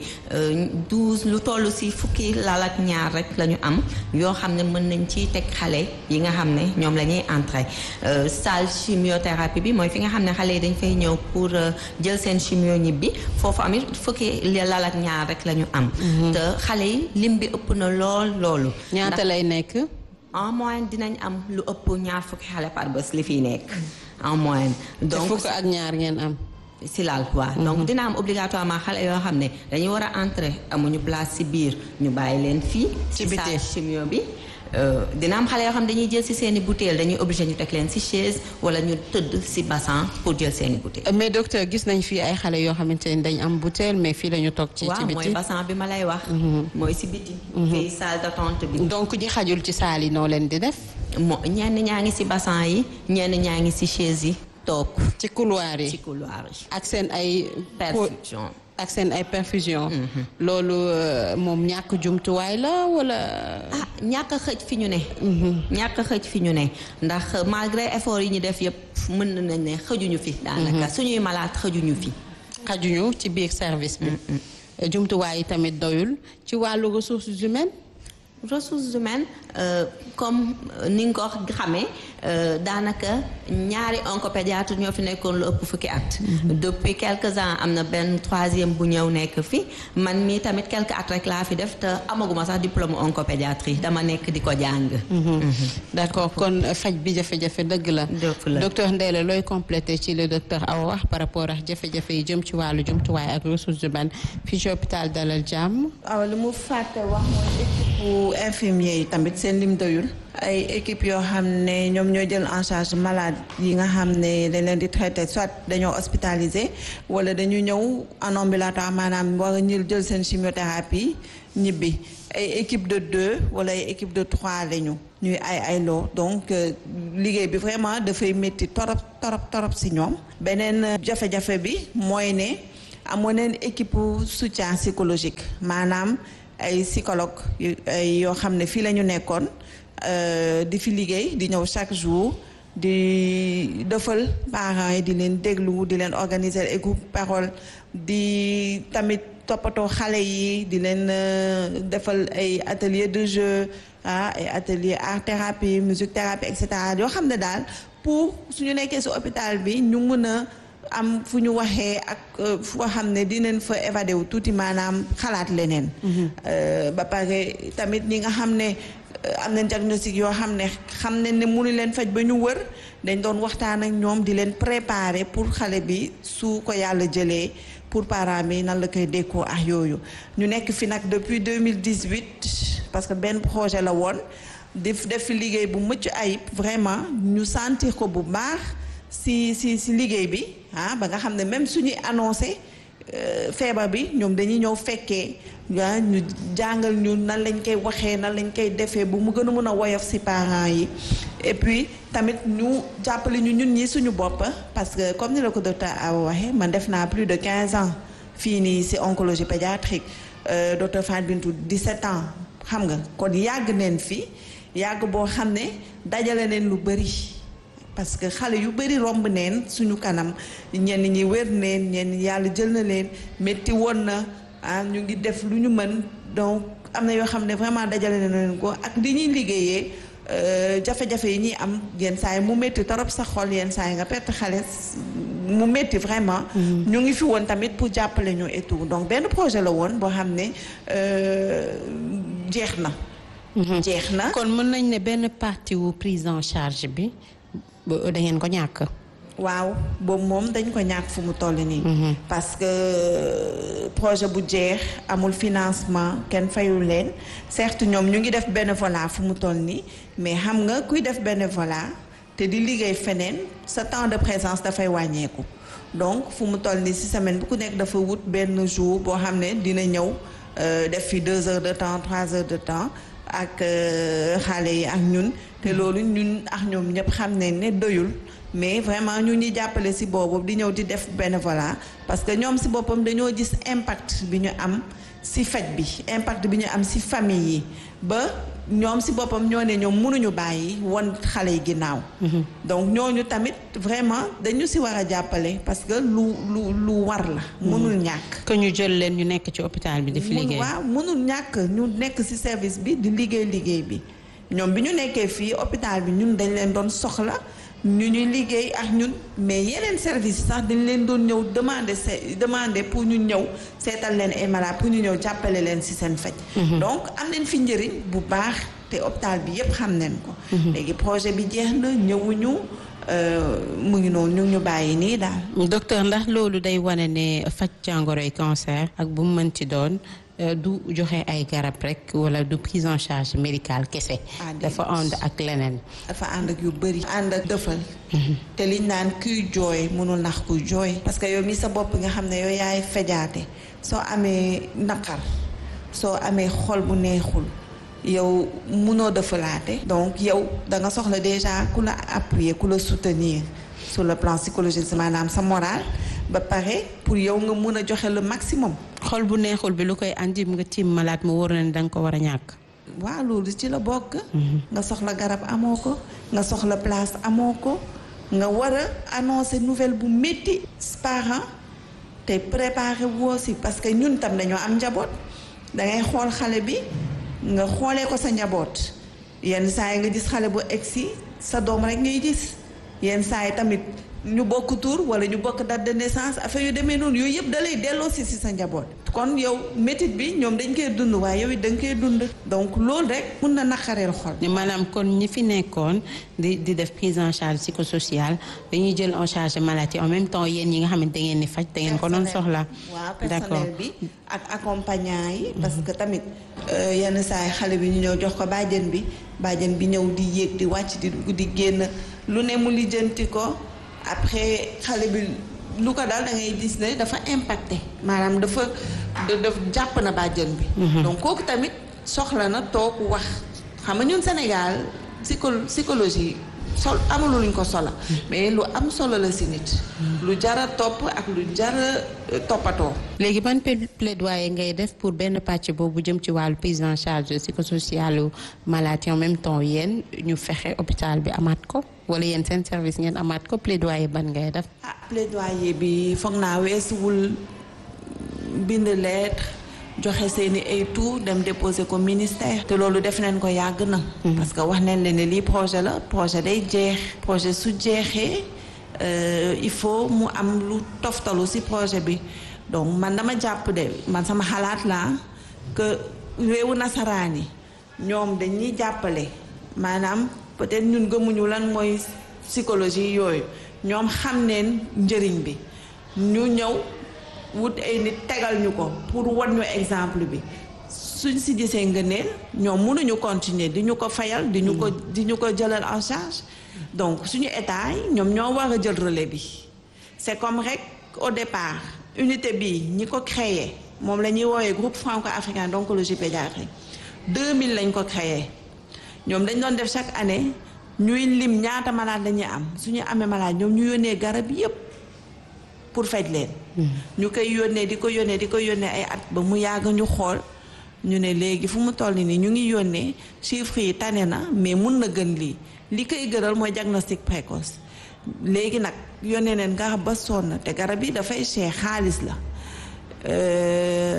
douze lu toll ci fukki lal ak ñaar rek la ñu am yoo xam ne mën nañ ci teg xale yi nga xam ne ñoom la ñuy entrer salle chimiothérapie bi mooy fi nga xam ne xale yi dañ fay ñëw pour jël seen chimio ñibbi foofu amit fukki lal ak ñaar rek la ñu am. te xale yi lim bi ëpp na lool loolu. ñaata lay nekk. en moyenne dinañ am lu ëpp ñaar fukki xale par bés li fiy nekk en moyenne. donc fukk ak ñaar ngeen am. si laal waaw donc dina am obligatoirement xale yoo xam ne dañuy war a entrer amuñu place si biir ñu bàyyi leen fii. ci biti salle chimio bi. dina am xale yoo xam ne dañuy jël si seen i bouteille dañuy obligé ñu teg leen si chaise wala ñu tëdd si bassin pour jël seen i bouteille. mais docteur gis nañ fii ay xale yoo xamante ni dañ am bouteille mais fii la ñu toog. ci ci biti waaw mooy bassin bi ma lay wax. mooy si biti. fii salle d'attente bi. donc ñi xajul ci salle yi noo leen di def. moo ñenn ñaa ngi si bassin yi ñenn ñaa ngi si chaise yi toog. ci couloir yi ci couloir yi. ak seen ay. perfusion. ak seen ay perfusion. loolu moom ñàkk jumtuwaay la wala. ah ñàkk a xëj fi ñu ne. ñàkk a xëj fi ñu ne ndax malgré effort yi ñu def yëpp mën nañ ne xëjuñu fi. daanaka suñuy malade xëjuñu fi. xajuñu ci biir service bi. jumtuwaay yi tamit doyul ci wàllu ressources humaines. ressources humaines comme ni nga ko xamee daanaka ñaari oncopédiatre ñoo fi nekkoon lu ëpp fukki at. depuis quelques ans am na benn troisième bu ñëw nekk fi man mii tamit quelques at rek laa fi def te amaguma sax diplôme oncopédiatrie dama nekk di ko jàng. d'accord kon faj bi jafe-jafe dëgg la. docteur Ndella looy complété ci le docteur Awa wax par rapport ak jafe-jafe yi jëm ci wàllu jumtuwaay ak ressources humaines fii ci hôpital Dalal Jàmm. waaw li mu fàtte wax mooy équipe infirmier yi tamit seen lim doyul. ay équipe yoo xam ne ñoom ñoo jël en charge malade yi nga xam ne dañ leen di traité soit dañoo hospitalisé wala dañu ñëw en ambulatoire maanaam war a ñu jël seen chimiothérapie ñibbi ay équipe de deux wala ay équipe de trois lañu ñuy ay ay loo donc liggéey bi vraiment dafay métti torop torop torop si ñoom beneen jafe-jafe bi mooy ne amoon neen équipe soutien psychologique maanaam ay psychologue yoo xam ne fii la ñu nekkoon di fi liggéey di ñëw chaque jour di defal parents yi di leen déglu di leen organiser ay groupe parole di tamit toppatoo xale yi di leen defal ay atelier de jeu ah ay atelier art thérapie musique thérapie et cetera yoo xam ne daal pour suñu nekkee si hôpital bi ñu mën a am fu ñu waxee ak foo xam ne dinañ fa évadé wu tuuti maanaam xalaat leneen. ba pare tamit ñi nga xam ne. am na diagnostic yoo xam ne xam ne ne mënu leen faj ba ñu wër dañ doon waxtaan ak ñoom di leen préparer pour xale bi su ko yàlla jëlee pour parents bi nan la koy dékkoo ak yooyu ñu nekk fi nag depuis 2018 parce que benn projet la woon di def fi liggéey bu mucc ayib vraiment ñu sentir ko bu baax si si si liggéey bi ah ba nga xam ne même suñuy annoncé feebar bi ñoom dañuy ñëw fekkee waa ñu jàngal ñu nan lañ koy waxee nan lañ koy defee bu mu gën a mën a woyof ci parents yi et puis tamit ñu jàppale ñu ñun ñi suñu bopp parce que comme ni la ko docteur Awa waxee man def naa plus de 15 ans fii nii ci oncologie pédiatrique docteur Fat Bintou 17 ans xam nga kon yàgg neen fi yàgg boo xam ne dajale neen lu bari parce que xale yu bari romb neen suñu kanam ñenn ñi wér neen ñenn yàlla jël na leen métti woon na ah ñu ngi def lu ñu mën donc am na yoo xam ne vraiment dajale na leen ko ak li ñuy liggéeyee jafe-jafe yi ñuy am yenn saa yi mu métti torop sa xol yenn saa yi nga perte xale mu métti vraiment. ñu ngi fi woon tamit pour jàppale ñu et tout donc benn projet la woon boo xam ne jeex na. jeex na kon mën nañ ne benn partie wu prise en charge bi da ngeen ko ñàkk. waaw boobu moom dañ ko ñàkk fu mu toll nii. parce que projet bu jeex amul financement kenn fayul leen certes ñoom ñu ngi def bénévolat fu mu toll nii mais xam nga kuy def bénévolat te di liggéey feneen sa temps de présence dafay wàññeeku. donc fu mu toll nii ci semaine bu ku nekk dafa wut benn jour boo xam ne dina ñëw def fi deux heures de temps trois heures de temps ak xale yi ak ñun te loolu ñun ak ñoom ñëpp xam nañ ne doyul. mais vraiment ñu ñuy jàppale ci boobu di ñëw di def bénévolat parce que ñoom ci boppam dañoo gis impact bi ñu am ci faj bi impact bi ñu am ci famille yi ba ñoom ci boppam ñoo ne ñoom mënuñu bàyyi won xale yi ginnaaw. donc ñooñu tamit vraiment dañu ci war a jàppale parce que lu lu lu war la. mënul ñàkk. que ñu jël leen ñu nekk ci hôpital bi di fi liggéey. waaw mënul ñàkk ñu nekk ci service bi di liggéey liggéey bi ñoom bi ñu nekkee fii hôpital bi ñun dañ leen doon soxla. ñu ñuy liggéey ak ñun mais yeneen service sax dañ leen doon ñëw demander se demander pour ñu ñëw seetal leen ay malade pour ñu ñëw jàppale leen ci seen faj. donc am nañ fi njëriñ bu baax te hôpital bi yépp xam nañ ko. léegi projet bi jeex na ñëwuñu mu ngi noonu ñu ñu bàyyi nii daal. docteur ndax loolu day wane ne faj jàngoroy cancer ak bu mu mënti doon. du joxe ay garab rek wala du prise en charge médicale kese. dafa ànd ak leneen. dafa ànd ak yu bëri. ànd ak dëfal. te liñ naan kuy jooy mënul nax kuy jooy. parce que yow mi sa bopp nga xam ne yow yaay fejaate soo amee naqar soo amee xol bu neexul yow mënoo dëfalaate. donc yow da nga soxla déjà ku la appuyer ku la soutenir sur le plan psychologique maanaam sa moral ba pare pour yow nga mun a joxe le maximum. xol bu neexul bi lu koy andi nga tiim malaat mu wóor na ne danga ko war a ñàkk. waaw loolu ci la bokk. nga soxla garab amoo ko nga soxla place amoo ko nga war a annoncer nouvelle bu métti. parents te préparer woo si parce que ñun tam dañoo am njaboot dangay xool xale bi nga xoolee ko sa njaboot yenn saa yi nga gis xale bu egsi sa doom rek ngay gis yenn saa yi tamit. ñu bokk tur wala ñu bokk date de naissance affaire yu demee noonu yooyu yëpp da lay delloo si si sa njaboot. kon yow métit bi ñoom dañ koy dund waaye yow it da nga koy dund. donc loolu rek mun na naqareel xol. maanaam kon ñi fi nekkoon di di def prise en charge psychosociale dañuy jël en charge maladie en même temps yéen ñi nga xamante da ngeen di faj da ngeen ko doon soxla. waaw personnel bi ak accompagnant yi. parce que tamit yenn saa yi xale bi ñu ñëw jox ko bàjjen bi bàjjen bi ñëw di yéeg di wàcc di dugg di génn lu ne mu lijjanti ko. après xale bi lu ko daal da ngay gis ne dafa impacté maanaam dafa daf jàpp na bàjjen bi donc kooku tamit soxla na toog wax xam nga ñun Sénégal psycho psychologie sol amulu luñ ko sola mais lu am solo la si nit lu jara topp ak lu jara toppatoo léegi ban plaidoyer ngay def pour benn pàcc boobu jëm ci wàllu prise en charge psychosociale maladie en même temps yéen ñu fexe hôpital bi amaat ko wala yéen seen service ngeen amaat ko plaidoyer ban ngay def. ah plaidoyer bi foog naa weesuwul bind lettre joxe seeni ay tout dem déposer ko ministère. te loolu def nañ ko yàgg na. parce que wax nañ leen ne lii projet la projet day jeex. projet su jeexee il faut mu am lu toftalu ci projet bi donc man dama jàpp de man sama xalaat laa que réewu nasaraan yi ñoom dañuy jàppale maanaam. peut-être ñun gëmuñu lan mooy psychologie yooyu ñoom xam neen njëriñ bi ñu ñëw wut ay nit tegal ñu ko pour wan ñu exemple bi suñ si gisee ngëneel ñoom mënuñu continuer di ñu ko fayal di ñu ko di ñu ko jëlal en charge donc suñu état yi ñoom ñoo war a jël relais bi c'est comme rek au départ unité bi ñi ko créé moom la ñuy woowee groupe franco-africain d'oncologie pédiatrique 2000 lañ ko créé ñoom dañ doon def chaque année ñuy lim ñaata malade la ñuy am suñu amee malade ñoom ñu yónnee garab yépp pour faj leen. ñu koy yónnee di ko yónnee di ko yónnee ay at ba mu yàgg ñu xool ñu ne léegi fu mu toll nii ñu ngi yónnee chiffres yi tane na mais mun na gën lii li koy gënal mooy diagnostic précoce léegi nag yónnee neen garab ba sonn te garab yi dafay cher xaalis la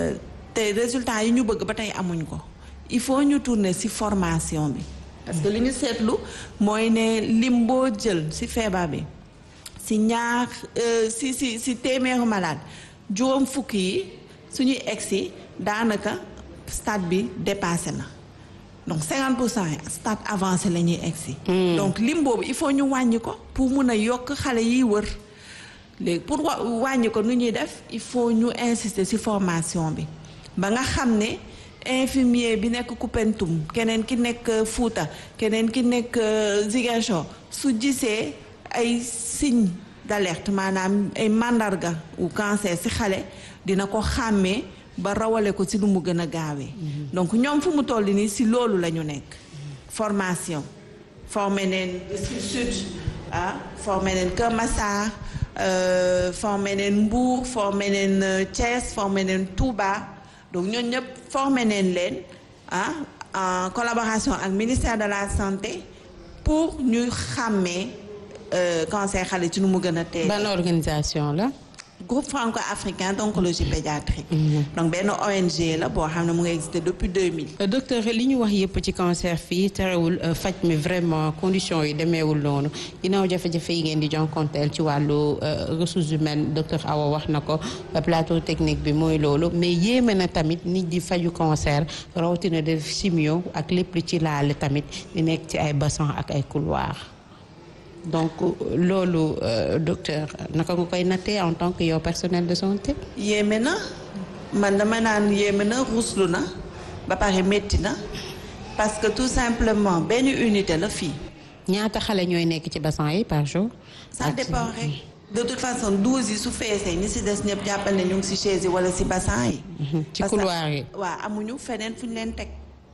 te résultat yi ñu bëgg ba tey amuñ ko il faut ñu tourner ci formation bi parce que li ñu seetlu mooy ne lim boo jël ci feebar bi ci ñaar ci ci ci téeméeru malade juróom fukk yi suñuy egsi daanaka stade bi dépassé na donc 50 pour cent stade avancé la ñuy egsi donc lim boobu il faut ñu wàññi ko pour mun a yokk xale yiy wër léegi pour wa wàññi ko nu ñuy def il faut ñu insister ci formation bi ba nga xam ne infirmier bi nekk Koupentoum keneen ki nekk Fouta keneen ki nekk Ziguinchor su gisee ay signe d'alerte maanaam ay mandarga ou cancer ci xale dina ko xàmmee ba rawale ko ci lu mu gën a gaawee donc ñoom fu mu toll nii ci loolu la ñu nekk formation formé neen Sud ah formé neen Kër Massar formé neen Mbour formé neen Thiès formé neen Touba donc ñooñu ñëpp formé neen leen ah en collaboration ak ministère de la santé pour ñuy xàmmee cancer xale ci nu mu gën a teel. ban organisation la. groupe franco-africain d'oncologie pédiatrique. donc benn ONG la boo xam ne mu ngi existé depuis 2000. docteur li ñu wax yëpp ci cancer fii terewul faj mi vraiment conditions yi demeewul noonu ginnaaw jafe-jafe yi ngeen di jonkonteel ci wàllu ressources humaines docteur Awa wax na ko plateau technique bi mooy loolu mais yéeme na tamit nit di faju cancer rawatina def chimio ak lépp lu ci laale tamit di nekk ci ay bassin ak ay couloir donc loolu docteur naka nga koy nattee en tant que yow personnel de santé. yéeme na man dama naan yéeme na ruslu na ba pare métti na parce que tout simplement benn unité la fii. ñaata xale ñooy nekk ci bassin yi par jour. ça dépend rek. de toute façon douze yi su feesee ñi si des ñëpp jàppal ne ñu ngi si chaise yi wala si bassin yi. ci couloir yi. waaw amuñu feneen fu ñu leen teg.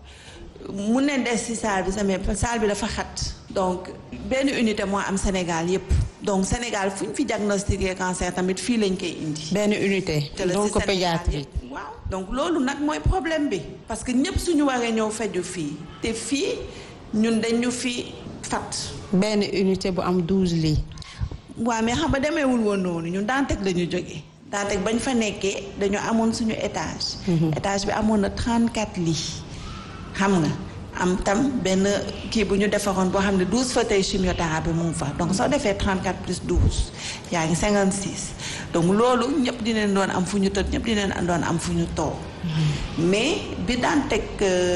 mun ne des ci salle bi mais salle bi dafa xat donc benn unité moo am Sénégal yépp donc Sénégal fu ñu fi diagnostiqué cancer tamit fii lañ koy indi. benn unité donc pédiatrie. waaw donc loolu nag mooy problème bi parce que ñëpp suñu waree ñëw feju fii te fii ñun dañu fi fat benn unité bu am douze lits. waaw mais xam nga demeewul woon noonu ñun Dantec la ñu jógee Dantec bañ fa nekkee dañu amoon suñu étage. étage bi amoon na 34 lits. xam nga am tam benn kii bu ñu defaroon boo xam ne douze fauteuils chimiothérapie mu ngi fa donc soo defee 34 plus 12 yaa ngi 56 donc loolu ñëpp dinañ doon am fu ñu tëdd ñëpp dinañ doon am fu ñu toog mais bi daan teg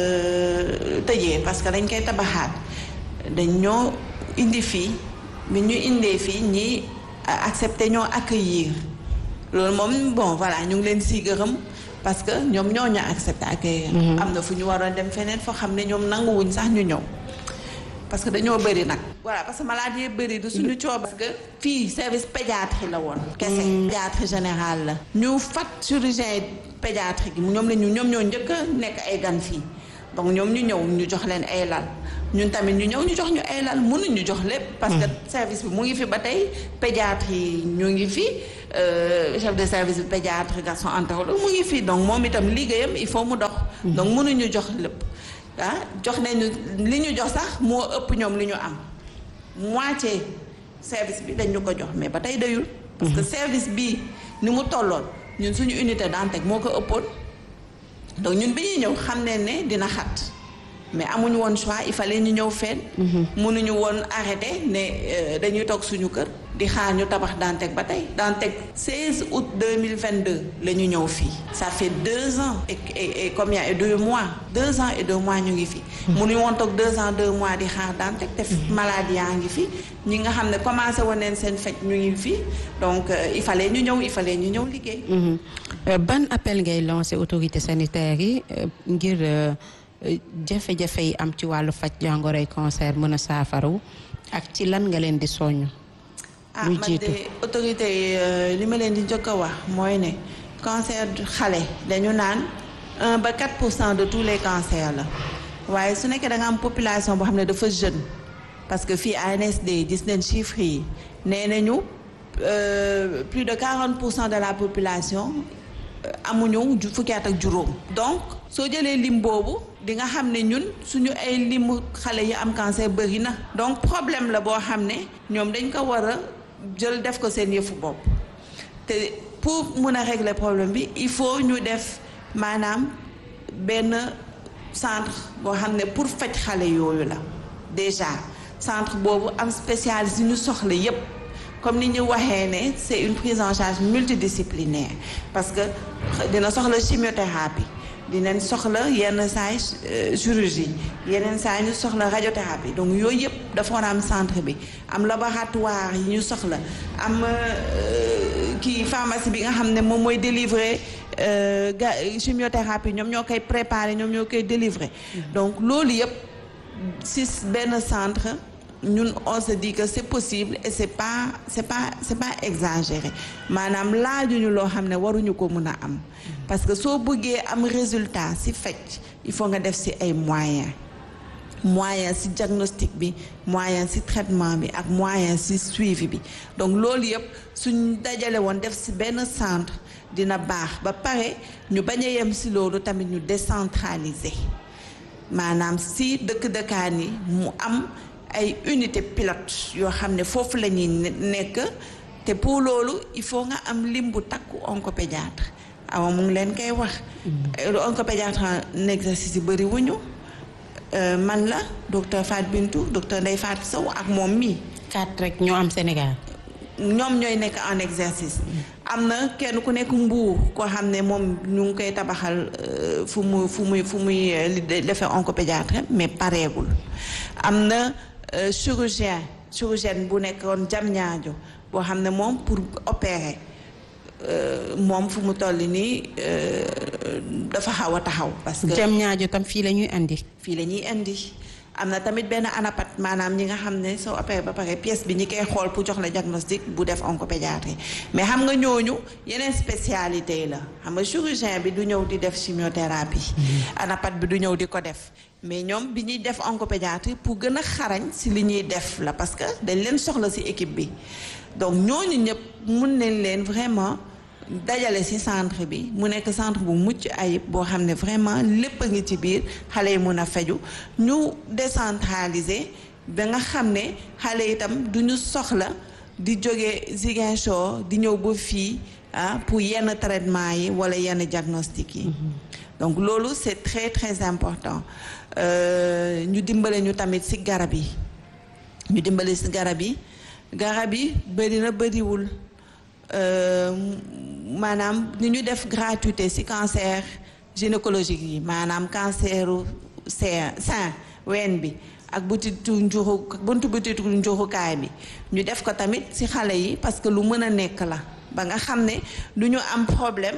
tëjee parce que dañ koy tabaxaat dañ ñoo indi fii bi ñu indee fii ñi accepté ñoo accueillir loolu moom bon voilà ñu ngi leen siy gërëm parce que ñoom ñoo ñu accepté accueillir am na fu ñu waroon dem feneen foo xam ne ñoom nanguwuñ sax ñu ñëw parce que dañoo bëri nag voilà parce que maladie yi bëri du suñu coob parce que fii service pédiatrie la woon kese pédiatrie générale la ñu fat chirurgien pédiatrique yi ñoom la ñu ñoom ñoo njëkk a nekk ay gan fii donc ñoom ñu ñëw ñu jox leen ay lal ñun tamit ñu ñëw ñu jox ñu ay lal mënuñu jox lépp parce que service bi mu ngi fi ba tey pédiatre yi ñu ngi fi chef de service bi pédiatre garçon entérologue mu ngi fi donc moom itam liggéeyam il faut mu dox donc mënuñu jox lépp ah jox nañu li ñu jox sax moo ëpp ñoom li ñu am moitié service bi dañ ñu ko jox mais ba tey dayul parce que service bi ni mu tolloon ñun suñu unité Dantec moo ko ëppoon donc ñun bi ñuy ñëw xam ne ne dina xat mais amuñu woon choix il fallait ñu ñëw fenn. mënuñu woon arrêté ne dañuy toog suñu kër di xaar ñu tabax Dantec ba tey Dantec 16 août 2022 la ñu ñëw fii. ça fait deux ans et et et combien et deux mois deux ans et deux mois ñu ngi fi. mënuñu woon toog deux ans deux mois di xaar Dantec te maladie yaa ngi fi ñi nga xam ne commencé woon neen seen faj ñu ngi fi donc il fallait ñu ñëw il fallait ñu ñëw liggéey. ban appel ngay lancé autorité sanitaire yi ngir. jafe-jafe yi am ci wàllu faj jàngoroy cancer mën a saafaraw ak ci lan nga leen di soññ. ah man de autorité yi li ma leen di njëkk a wax mooy ne cancer xale dañu naan 1 ba 4 pour cent de tous les cancers la waaye su nekkee da nga am population boo xam ne dafa jeune parce que fii ANSD gis nañ chiffres yi nee nañu plus de 40 pour cent de la population. amuñu fukki at ak juróom donc soo jëlee lim boobu di nga xam ne ñun suñu ay limu xale yi am cancer bëri na donc problème la boo xam ne ñoom dañ ko war a jël def ko seen yëfu bopp te pour mun a régler problème bi il faut ñu def maanaam benn centre boo xam ne pour faj xale yooyu la déjà centre boobu am spécialiste yu ñu soxla yépp comme ni ñu waxee ne c'est une prise en charge multidisciplinaire parce que dina soxla chimiothérapie dinañ soxla yenn saay chirurgie yeneen saay ñu soxla radiothérapie donc yooyu yëpp dafa war a am centre bi am laboratoire yi ñu soxla am kii pharmacie bi nga xam ne moom mooy délivrer ga chimiothérapie ñoom ñoo koy préparer ñoom ñoo koy délivrer donc loolu yëpp si benn centre ñun on se dit que c'est possible et c'est pas c'est pas c'est pas exagéré maanaam laajuñu loo xam ne waruñu ko mën a am parce que soo bëggee am résultat ci faj il faut nga def ci ay moyens moyen ci diagnostic bi moyen ci traitement bi ak moyen ci suivi bi donc loolu yëpp suñ dajale woon def ci benn centre dina baax ba pare ñu bañ a yem ci loolu tamit ñu décentraliser maanaam ci dëkk-dëkkaan yi mu am ay unité pilote yoo xam ne foofu la ñuy nekk te pour loolu il faut nga am lim bu takku oncopédiatre awa mu ngi leen koy wax oncopédiatre en exercice yi bëri wuñu man la docteur Fat Bintou docteur Ndeye Fatou Sow ak moom mii quatre rek ñoo am Sénégal ñoom ñooy nekk en exercice am na kenn ku nekk mbuur koo xam ne moom ñu ngi koy tabaxal fu mu fu muy fu muy defee oncopédiatre mais pareegul am na chirurgien chirurgien bu nekkoon jam ñaajo boo xam ne moom pour opérer moom fu mu toll nii dafa xaw a taxaw. parce que jam ñaajo tam fii la ñuy andi. fii la ñuy indi am na tamit benn anapat maanaam ñi nga xam ne soo opéré ba pare pièce bi ñi koy xool pour jox la diagnostic bu def oncopédiatrie mais xam nga ñooñu yeneen spécialité yi la xam nga chirurgien bi du ñëw di def chimiothérapie. anapat bi du ñëw di ko def. mais ñoom bi ñuy def oncopédiatrie pour gën a xarañ ci li ñuy def la parce que dañ leen soxla ci équipe bi donc ñooñu ñëpp mun nañ leen vraiment dajale ci centre bi mu nekk centre bu mucc ayib boo xam ne vraiment lépp a ngi ci biir xale yi mun a feju ñu décentraliser ba nga xam ne xale itam du ñu soxla di jóge Ziguinchor di ñëw ba fii ah pour yenn traitement yi walla yenn diagnostic yi donc loolu c'est très très important ñu dimbale ñu tamit ci garab yi ñu dimbale ci garab yi garab yi bëri na bëriwul maanaam ni ñu def gratuité ci cancer gynécologique yi maanaam canceru sein sein ween bi ak butitu njuxu buntu butitu njuxukaay bi ñu def ko tamit ci xale yi parce que lu mën a nekk la ba nga xam ne du ñu am problème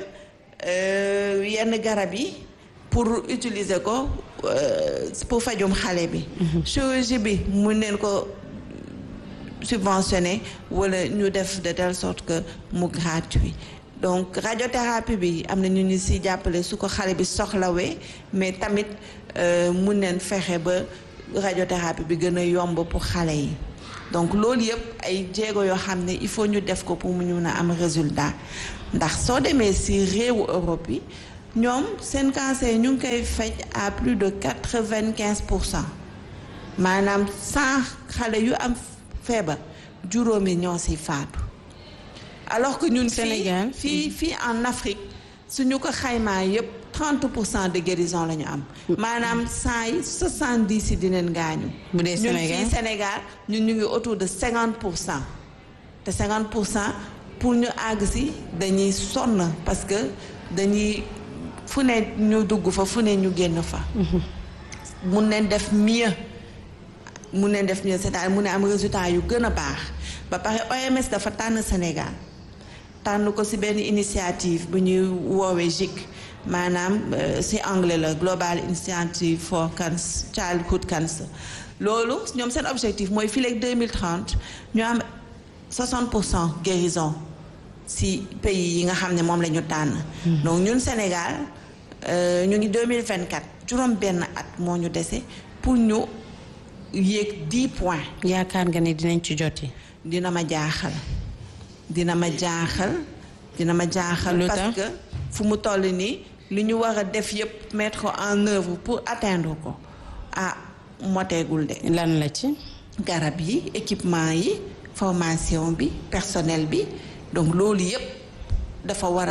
yenn garab yi pour utiliser ko pour fajum xale bi chirurgie bi mun neen ko subventionné wala ñu def de telle sorte que mu gratuit donc radiothérapie bi am na ñu ñu ci jàppale su ko xale bi soxlawee mais tamit mun neen fexe ba radiothérapie bi gën a yomb pour xale yi donc loolu yëpp ay jéego yoo xam ne il faut ñu def ko pour mu ñu mën a am résultat ndax soo demee ci réewu Europe yi ñoom seen cancer ñu ngi koy faj à plus de quatre-vingt-quinze pour cent maanaam cent xale yu am feebar juróomi ñoo ci faatu alors que ñun Sénégal fii fii en Afrique suñu ko xaymaa yépp trente pour cent de guérison la ñu am maanaam cent yi soixante-dix yi dinañ gaañu bu dee ñun Sénégal fii Sénégal ñun ñu ngi autour de cinquante pour cent te cinquante pour cent pour ñu àgg ci dañuy sonn parce que dañuy fu ne ñu dugg fa fu ne ñu génn fa mun nañ def mieux mun nañ def mieux c'est-à-dire mun na am résultat yu gën a baax ba pare OMS dafa tànn Sénégal tànn ko ci benn initiative bu ñuy woowee GIC maanaam ci anglais la Global Initiative for Cancer Childhood Cancer loolu ñoom seen objectif mooy fii léegi 2030 ñu am 60 pour cent guérison ci pays yi nga xam ne moom la ñu tànn donc ñun Sénégal ñu ngi 2024 juróom benn at moo ñu dese pour ñu yéeg 10 points yaakaar nga ne dinañ ci joti dina ma jaaxal dina ma jaaxal dina ma jaaxal Lu parce tax? que fu mu toll nii li ñu war a def yépp mettre ko en œuvre pour atteindre ko ah moteegul de lan la ci garab yi équipement yi formation bi personnel bi donc loolu yépp dafa war a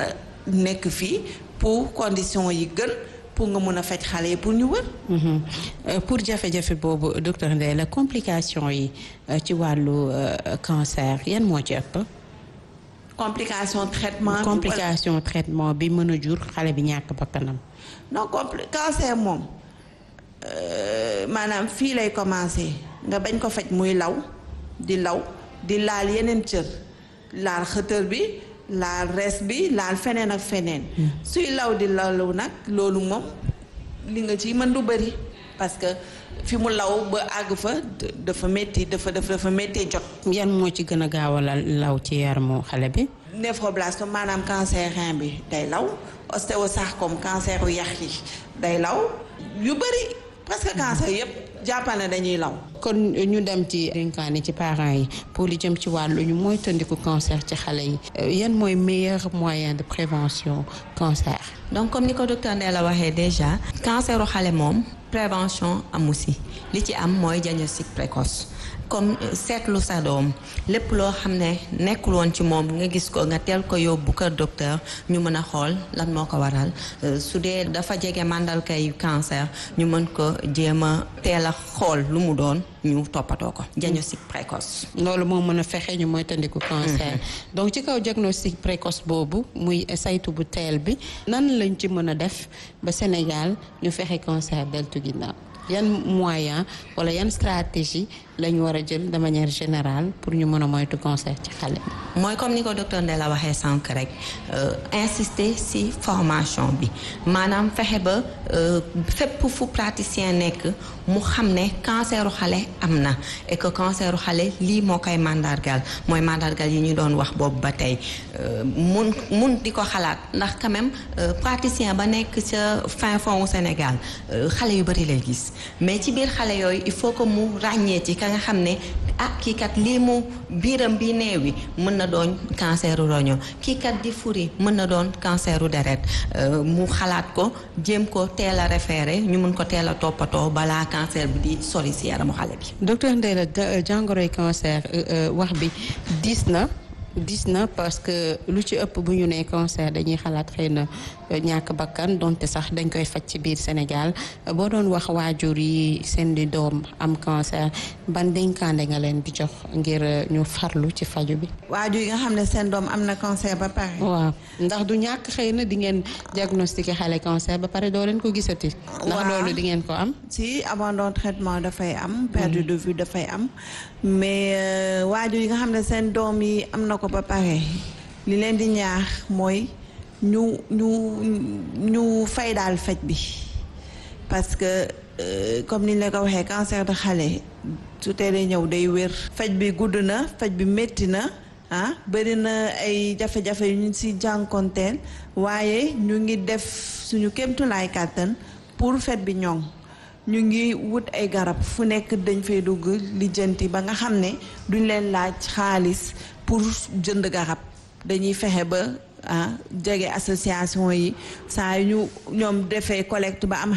nekk fii pour conditions yi gën pour nga mun a faj xale yi pour ñu wër. pour jafe-jafe boobu docteur Ndeye la complication yi ci wàllu cancer yan moo ci ëpp. complication traitement. complication traitement bi mën a jur xale bi ñàkk bakkanam. non compli cancer moom maanaam fii lay commencer nga bañ ko faj muy law di law di laal yeneen cër laal xëtër bi laal res bi laal feneen ak feneen. suy law di lalu nag loolu moom li nga ci mën du bëri parce que fi mu law ba àgg fa dafa métti dafa dafa dafa méttee jot. yan moo ci gën a gaaw a law ci yaramu xale bi. néphroblastome maanaam cancer rein bi day law ostéosarcome cancer u yax yi day law yu bëri presque cancer yëpp jàppal na dañuy law. kon ñu dem ci dénkaane ci parents yi pour li jëm ci wàllu ñu mooy tëndiku cancer ci xale yi yan mooy meilleur moyen de prévention cancer. donc comme ni ko docteur Ndeye la waxee déjà canceru xale moom prévention amu si li ci am mooy diagnostic précoce. comme seetlu sa doom lépp loo xam ne nekkul woon ci moom nga gis ko nga teel ko yóbbu kër docteur ñu mën a xool lan moo ko waral su dee dafa jege màndargay cancer ñu mën ko jéem a teel a xool lu mu doon ñu toppatoo ko diagnostic précoce. loolu moo mën a fexe ñu mooy tandiku cancer. donc ci kaw diagnostic précoce boobu muy saytu bu teel bi nan lañ ci mën a def ba Sénégal ñu fexe cancer deltu ginnaaw. yan moyen wala yan stratégie la ñu war a jël de manière générale pour ñu mën a moytu cancer ci xale mooy comme ni ko docteur Ndeye la waxee sànq rek insister ci formation bi maanaam fexe ba fépp fu praticien nekk mu xam ne canceru xale am na et que canceru xale lii moo koy mandargal mooy mandargal yi ñu doon wax boobu ba tey mun mun di ko xalaat ndax quand même praticien ba nekk ca fin fond wu Sénégal xale yu bari lay gis mais ci biir xale yooyu il faut que mu ràññee ci ka nga xam ne ah kii kat lii mu biiram bi neewi mën na doon canceru roño kii kat di furi mën na doon canceru deret mu xalaat ko jéem ko teel a référé ñu mun ko teel a toppatoo balaa cancer bi di sori si yaramu xale bi. docteur Ndeye la jàngoroy cancer wax bi diis na. dis na parce que lu ci ëpp bu ñu nee cancer dañuy xalaat xëy na ñàkk bakkan donte sax dañ koy faj ci biir Sénégal boo doon wax waajur yi seen di doom am cancer ban dénkaande nga leen di jox ngir ñu farlu ci faju bi. waajur yi nga xam ne seen doom am na cancer ba pare. waaw ndax du ñàkk xëy na di ngeen diagnostiqué xale cancer ba pare doo leen ko gisati. ndax loolu di ngeen ko am. si abandon traitement dafay am. perte de vue dafay am mais waajur yi nga xam ne seen doom yi am na ko ba pare li leen di ñaax mooy ñu ñu ñu fay daal faj bi parce que comme ni ñu la ko waxee cancer de xale su teelee ñëw day wér. faj bi gudd na faj bi métti na ah bëri na ay jafe-jafe yu ñu si jànkonteel waaye ñu ngi def suñu kéemtulaay kàttan pour faj bi ñoŋ. ñu ngi wut ay garab fu nekk dañ fay dugg lijjanti ba nga xam ne duñ leen laaj xaalis pour jënd garab dañuy fexe ba ah jege association yi saa yu ñu ñoom defee collecte ba am